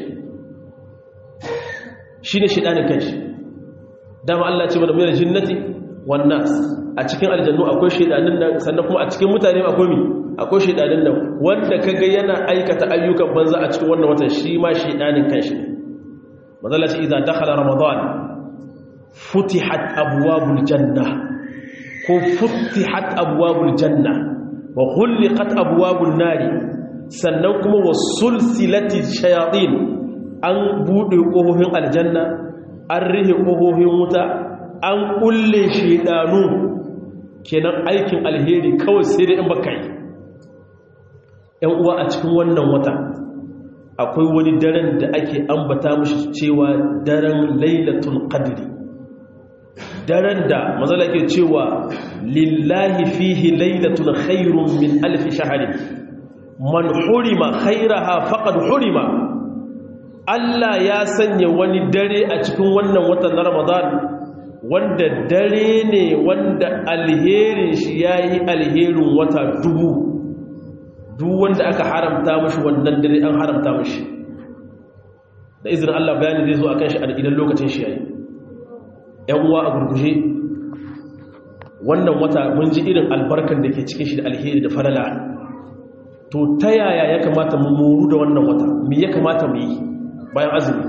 shi ne shaidanin kanshi dama Allah ce mana mai jinnati wannan a cikin aljannu akwai shaidanin nan sannan kuma a cikin mutane akwai mi akwai shaidanin nan wanda ka ga yana aikata ayyukan banza a cikin wannan watan shi ma shaidanin kanshi ne mazala ce idan dakhala ramadan futihat abwabul janna ko futihat abwabul janna wa ghulqat abwabun nari sannan kuma wasulsilati shayatin an buɗe ƙofofin aljanna an rihe ƙofofin wuta an ƙulle shaidanu kenan aikin alheri kawai sai da in baka yi ‘yan uwa a cikin wannan wata akwai wani daren da ake ambata mashi cewa daren lailatul qadri daren da mazala ke cewa lillahi fihi lailatul khairun min alfi shahari man hurima khairaha faqad hurima Allah ya sanya wani dare a cikin wannan watan na Ramadan wanda dare ne wanda alherin shi yayi alherin wata dubu duk wanda aka haramta mashi wannan dare an haramta mashi da izinin Allah bayani zai zo akan shi idan lokacin shi yayi ‘yan uwa a gurguje wannan wata mun ji irin albarkar da ke cikin shi da alheri da farala to ta yaya ya kamata mu moru da wannan wata me ya kamata mu yi bayan azumi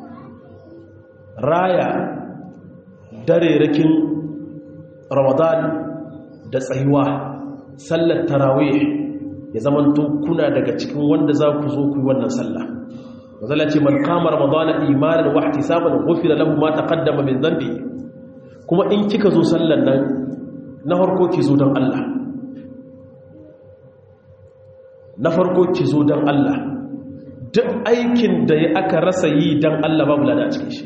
raya darerakin ramadan da tsayuwa sallar tarawih ya zamanto kuna daga cikin wanda za ku zo ku yi wannan sallah mazala ce man kama ramadana imanin wa ihtisaban ghufira lahu ma taqaddama min dhanbi kuma in kika zo sallan nan na farko ki zo dan Allah na farko ki zo dan Allah duk aikin da ya aka rasa yi dan Allah babu lada a cikin shi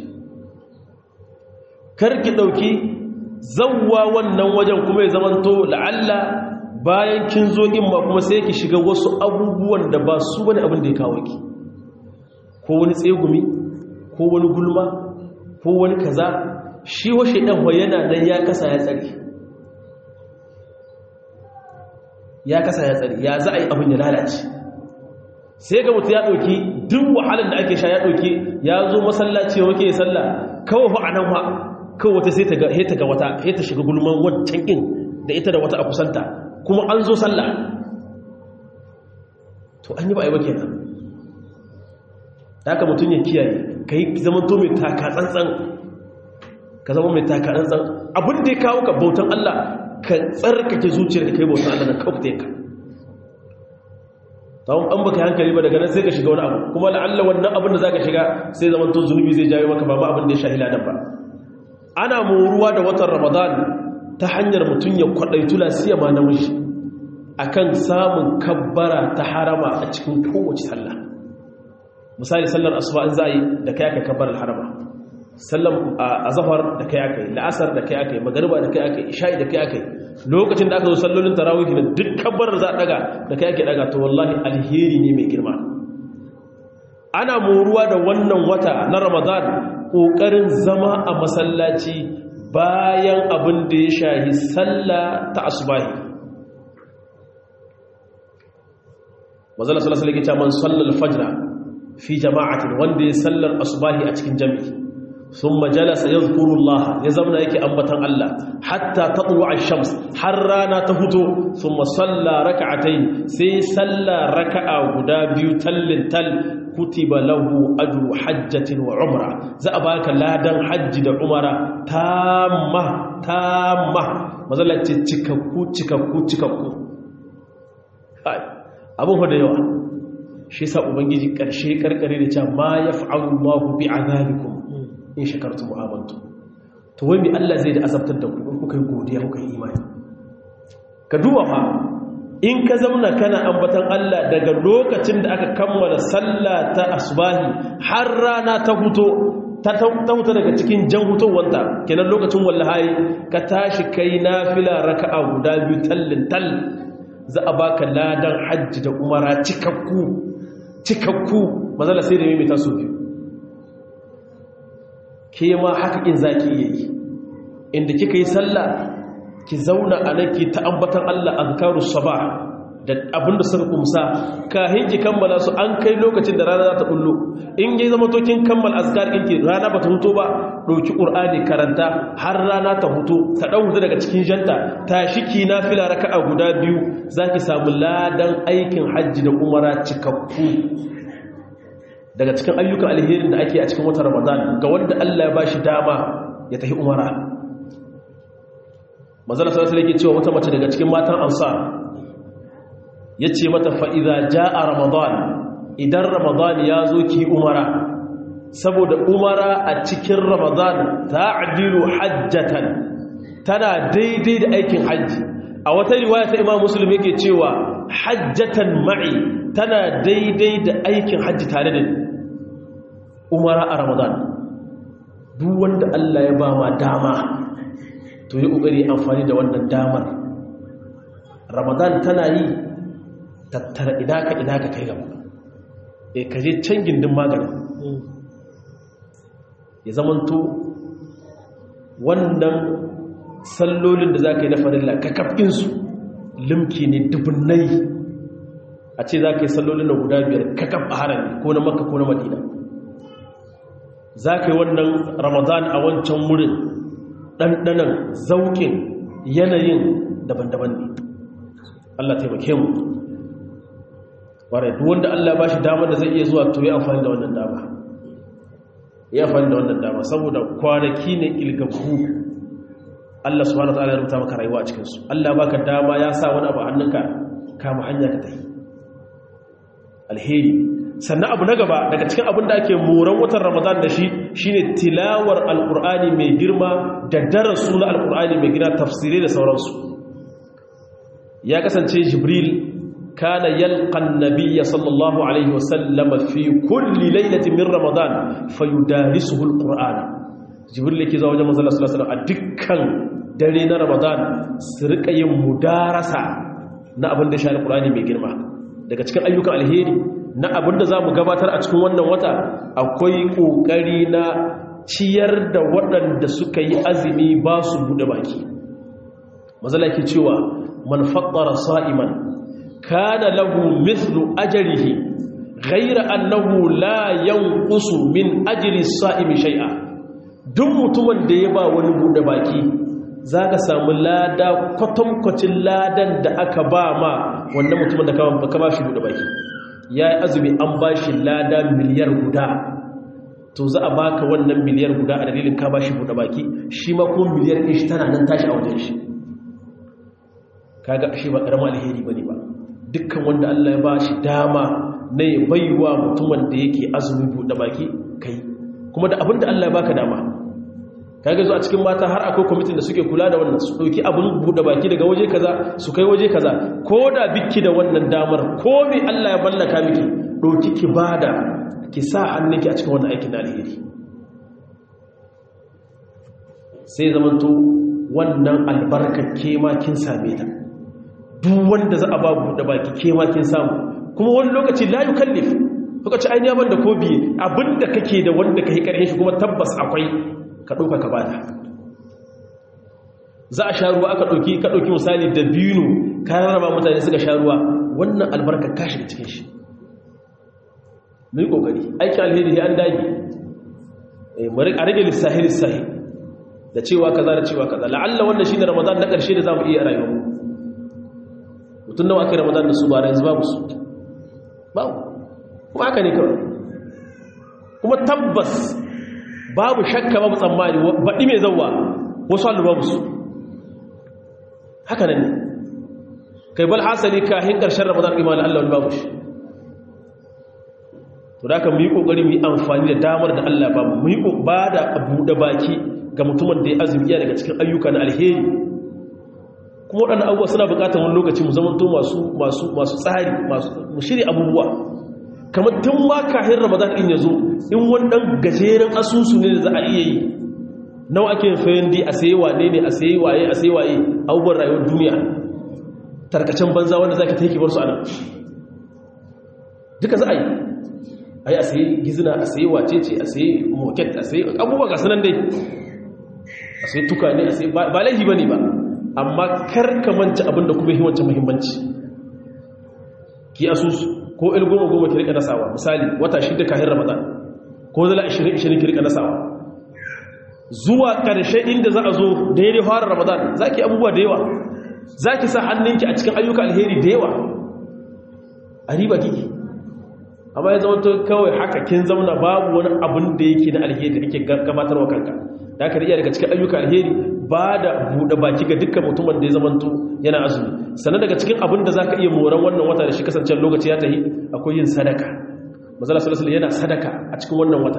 kar ki dauki zawwa wannan wajen kuma ya zamanto la'alla bayan kin zo in ma kuma sai ki shiga wasu abubuwan da ba su bane abin da ya kawo ki ko wani tsegumi ko wani gulma ko wani kaza shi wa shaidan wa yana nan ya kasa ya tsari ya kasa ya tsari ya za a yi abin ya lalace sai ga mutu ya ɗauki duk wahalar da ake sha ya ɗauki ya zo masallaci wa wake sallah kawai fa a nan wa kawai wata sai ta ga wata sai ta shiga gulman wancan ɗin da ita da wata a kusanta kuma an zo sallah to an yi ba a yi ba kenan haka mutum ya kiyaye ka yi zama to mai taka tsantsan ka zama mai taka tsantsan abin da ya kawo ka bautan Allah ka tsarkake zuciyar da kai bautan Allah na kawai ka tawon an baka hankali ba daga nan sai ka shiga wani abu kuma la'alla wannan abin da za ka shiga sai zama to zunubi zai jawo maka ba ma abin da ya shahila nan ba ana moruwa da watan ramadan ta hanyar mutum ya kwaɗaitu lasiya ma namiji akan samun kabbara ta harama a cikin kowace sallah misali sallar asuba in za yi da kai aka kabbar harama sallar azhar da kai aka yi la'asar da kai aka yi magariba da kai aka yi isha'i da kai aka yi lokacin da aka zo sallolin tarawih da duk kabbar za a daga da kai ake daga to wallahi alheri ne mai girma ana moruwa da wannan wata na ramadan kokarin zama a masallaci bayan abin da ya shahi sallah ta asubahi mazala sallallahu alaihi wasallam man sallal fajra fi jama'atin wanda ya sallar asubahi a cikin jami'i thumma jalasa yadhkuru Allah ya zauna yake ambatan Allah hatta tatlu ash-shams har rana ta fito thumma salla rak'atayn sai salla raka'a guda biyu tallin tal kutiba lahu ajru hajjatin wa umra za a baka ladan hajji da umara tamma tamma mazalace cikakku cikakku cikakku abun da yawa shi sa ubangiji ƙarshe ƙarƙare da cewa ma ya fa'alu Allahu bi azabikum in shakartum wa amantum to wai me Allah zai da azabtar da ku in kuka yi godiya kuka yi imani ka duba fa in ka zauna kana ambatan Allah daga lokacin da aka kammala sallah ta asbahi har rana ta huto ta huta daga cikin jan hutowanta kenan lokacin wallahi ka tashi kai nafila raka'a guda biyu tallin tal za a baka ladan hajji da umara cikakku cikakku mazala sai da mimita su biyu ke ma haka in za ki iya yi inda kika yi sallah ki zauna a nan ki ta ambatan Allah azkaru sabah da abinda suka kumsa kahin ki kammala su an kai lokacin da rana za ta bullo in yi zama to kin kammala azkar ɗinki rana ba ta huto ba ɗauki ƙur'ani karanta har rana ta huto ta ɗan hutu daga cikin janta ta shiki na fila raka'a guda biyu za ki samu ladan aikin hajji da umara cikakku daga cikin ayyukan alherin da ake a cikin watan ramadan ga wanda allah ya ba shi dama ya tafi umara mazala sarasa yake cewa wata mace daga cikin matan ansar ya ce mata fa'iza ja a ramadan idan ramadan ya zo ki umara saboda umara a cikin ramadan ta'dilu hajjatan tana daidai da aikin hajji a wata riwaya ta imam muslim yake cewa hajjatan ma'i tana daidai da aikin hajji tare da umara a ramadan duk wanda Allah ya ba ma dama to yi ƙoƙari amfani da wannan damar ramadan tana yi tattara idaka idaka kai gaba e ka je can gindin magani ya zamanto wannan sallolin da za ka yi na farilla ka kafinsu limki ne dubunnai a ce za ka yi sallolin na guda biyar ka kaf a harami ko na makka ko na madina za ka yi wannan ramadan a wancan wurin ɗanɗanan zaukin yanayin daban-daban ne allah taimake mu ƙwarai duk wanda allah ba shi damar da zai iya zuwa to ya amfani da wannan dama ya amfani da wannan dama saboda kwanaki ne ilgabu Allah subhanahu wa ta'ala ya rubuta maka rayuwa a cikin su Allah baka dama ya sa wani abu a hannunka kama hanya ka tafi alheri sannan abu na gaba daga cikin abin da ake moran watan Ramadan da shi shine tilawar alqur'ani mai girma da darasu na alqur'ani mai girma tafsirai da sauransu ya kasance Jibril kana yalqa an-nabiy sallallahu alaihi wasallam fi kulli laylatin min Ramadan fayudarisuhu alqur'ana jibril yake zuwa wajen manzon sallallahu alaihi wasallam a dukkan dare na ramadan su rika yin mudarasa na abin da shi alqur'ani mai girma daga cikin ayyukan alheri na abin da zamu gabatar a cikin wannan wata akwai kokari na ciyar da waɗanda suka yi azumi ba su bude baki mazala ke cewa man fattara sa'iman kana lahu mithlu ajrihi ghayra annahu la yanqusu min ajri as-sa'imi shay'a duk mutumin da ya ba wani bude baki za ka samu lada kwatankwacin ladan da aka ba ma wannan mutumin da ka ba shi bude baki ya yi azumi an ba shi lada miliyar guda to za a baka wannan miliyar guda a dalilin ka ba shi bude baki shi ma kuma miliyar ɗin shi tana nan tashi a wajen shi kaga shi ba ƙarama alheri ba ne ba dukkan wanda Allah ya ba shi dama na ya baiwa mutumin da yake azumi bude baki kai kuma da abin da Allah ya baka dama kage zo a cikin mata har akwai kwamitin da suke kula da wannan su dauki abin bude baki daga waje kaza su kai waje kaza ko da biki da wannan damar ko me Allah ya ballaka miki dauki ki bada ki sa hannunki a cikin wannan aikin alheri sai zamanto wannan albarkar ke ma kin same ta duk wanda za a ba bude baki ke ma kin samu kuma wani lokaci la yukallif lokaci ainihin ban da ko biye abinda kake da wanda ka yi ƙarfin shi kuma tabbas akwai ka ɗauka ka bada za a sha ruwa aka ɗauki ka ɗauki misali da biyu kayan raba mutane suka sha ruwa wannan albarkar ka shiga cikin shi mai ƙoƙari aiki alheri ya an dage a rage lissahi lissahi da cewa kaza da cewa kaza la'alla wannan shi ne ramadan na ƙarshe da za mu iya a rayuwa mutum nawa aka yi ramadan da su ba yanzu babu su babu kuma haka ne kawai kuma tabbas babu shakka babu tsammani baɗi mai zauwa wasu halin babu su haka nan ne kai bal hasali kahin ƙarshen ramadan imanin allah babu shi to da aka mu yi ƙoƙari mu yi amfani da damar da allah babu mu yi ba da buɗe baki ga mutumin da ya azumi iya daga cikin ayyuka na alheri kuma waɗannan abubuwa suna buƙatar wani lokaci mu zamanto masu tsari mu shirya abubuwa kamar tun ma kahin ramadan din ya zo in wannan gajeren asusu ne da za a iya yi nawa ake yin fayin di a sayi wane ne a sayi waye a sayi waye abubuwan rayuwar duniya tarkacen banza wanda za ka ta yi kibar su a nan duka za a yi a yi a sayi gizina a sayi wacece a sayi moket a sayi abubuwa ga sanan dai a sayi tuka ne a sayi ba laifi ba ne ba amma karkamanci abinda kuma yi wancan muhimmanci ki asusu ko il goma goma ki rika nasawa misali wata shida kahin ramadan ko zala 20 20 ki rika nasawa zuwa karshe inda za a zo daidai fara ramadan zaki abubuwa da yawa zaki sa hannunki a cikin ayyuka alheri da yawa a riba kiki amma ya zama kawai haka kin zauna babu wani abun da yake na alheri da kake gabatarwa kanka da aka iya daga cikin ayyuka alheri ba da buɗe baki ga dukkan mutumin da ya zamanto yana azumi sannan daga cikin abin da za ka iya moran wannan wata da shi kasancen lokaci ya tahi akwai yin sadaka mazala salasala yana sadaka a cikin wannan wata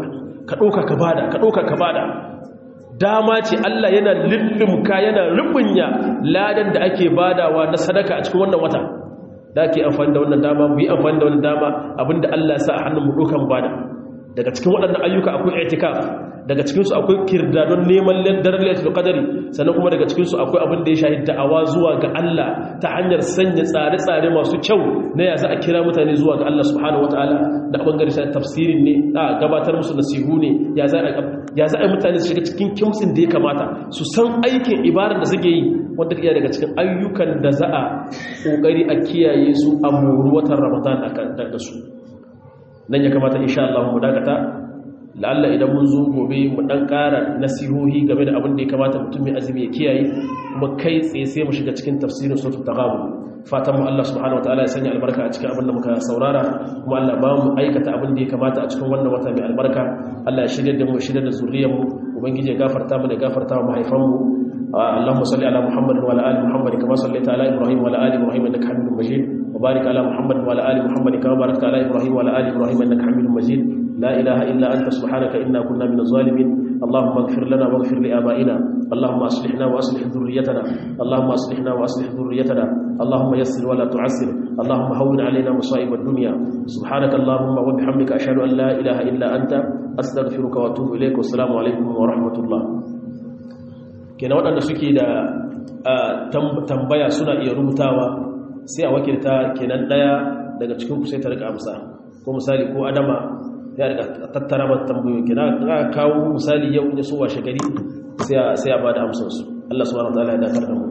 ka ɗauka ka bada ka ɗauka ka bada dama ce Allah yana lullumka yana rubunya ladan da ake badawa na sadaka a cikin wannan wata da ake amfani da wannan dama mu yi amfani da wannan dama abinda Allah ya sa a hannun mu ɗaukan bada daga cikin waɗannan ayyuka akwai itikaf daga cikinsu akwai kirdadon neman daren lailatul qadari sannan kuma daga cikinsu akwai abin da ya shahi da'awa zuwa ga Allah ta hanyar sanya tsare-tsare masu kyau na ya za a kira mutane zuwa ga Allah subhanahu wataala da bangare sai tafsirin ne a gabatar musu nasihu ne ya za ya za a mutane su shiga cikin kimtsin da ya kamata su san aikin ibadar da suke yi wanda iya daga cikin ayyukan da za a kokari a kiyaye su a muru watan Ramadan da su nan ya kamata insha Allah mu dakata la'alla idan mun zo gobe mu dan ƙara nasihohi game da abin da ya kamata mutum mai azumi ya kiyaye kuma kai tsaye sai mu shiga cikin tafsirin suratul taghabun fatan mu Allah subhanahu wataala ya sanya albarka a cikin abin da muka saurara kuma Allah ba mu aikata abin da ya kamata a cikin wannan wata mai albarka Allah ya shirya da mu shirya da zuriyar mu ubangiji ya gafarta mu da gafarta mu mahaifan mu اللهم صل على محمد وعلى ال محمد كما صليت على ابراهيم وعلى ال ابراهيم انك حميد مجيد وبارك على محمد وعلى ال محمد كما باركت على ابراهيم وعلى ال ابراهيم انك حميد مجيد لا إله إلا أنت سبحانك إنا كنا من الظالمين اللهم اغفر لنا واغفر لآبائنا اللهم أصلحنا وأصلح ذريتنا اللهم أصلحنا وأصلح ذريتنا اللهم يسر ولا تعسر اللهم هون علينا مصائب الدنيا سبحانك اللهم وبحمدك أشهد أن لا إله إلا أنت أستغفرك وأتوب إليك والسلام عليكم ورحمة الله kenan waɗanda suke da tambaya suna iya rubutawa sai a wakilta kenan ɗaya daga cikin ku sai ta rika amsa ko misali ko adama ya riga tattara mata tambayoyi kina ga kawo misali yau ne so washe gari sai sai ya bada amsar su Allah subhanahu wataala ya dakar da mu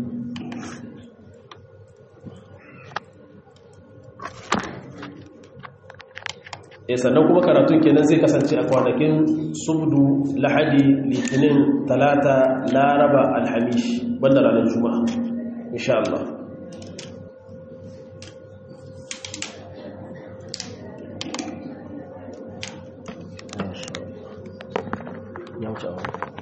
eh sannan kuma karatun kenan zai kasance a kwanakin subdu lahadi litinin talata laraba alhamish banda ranar juma'a insha Allah ya wuce a wani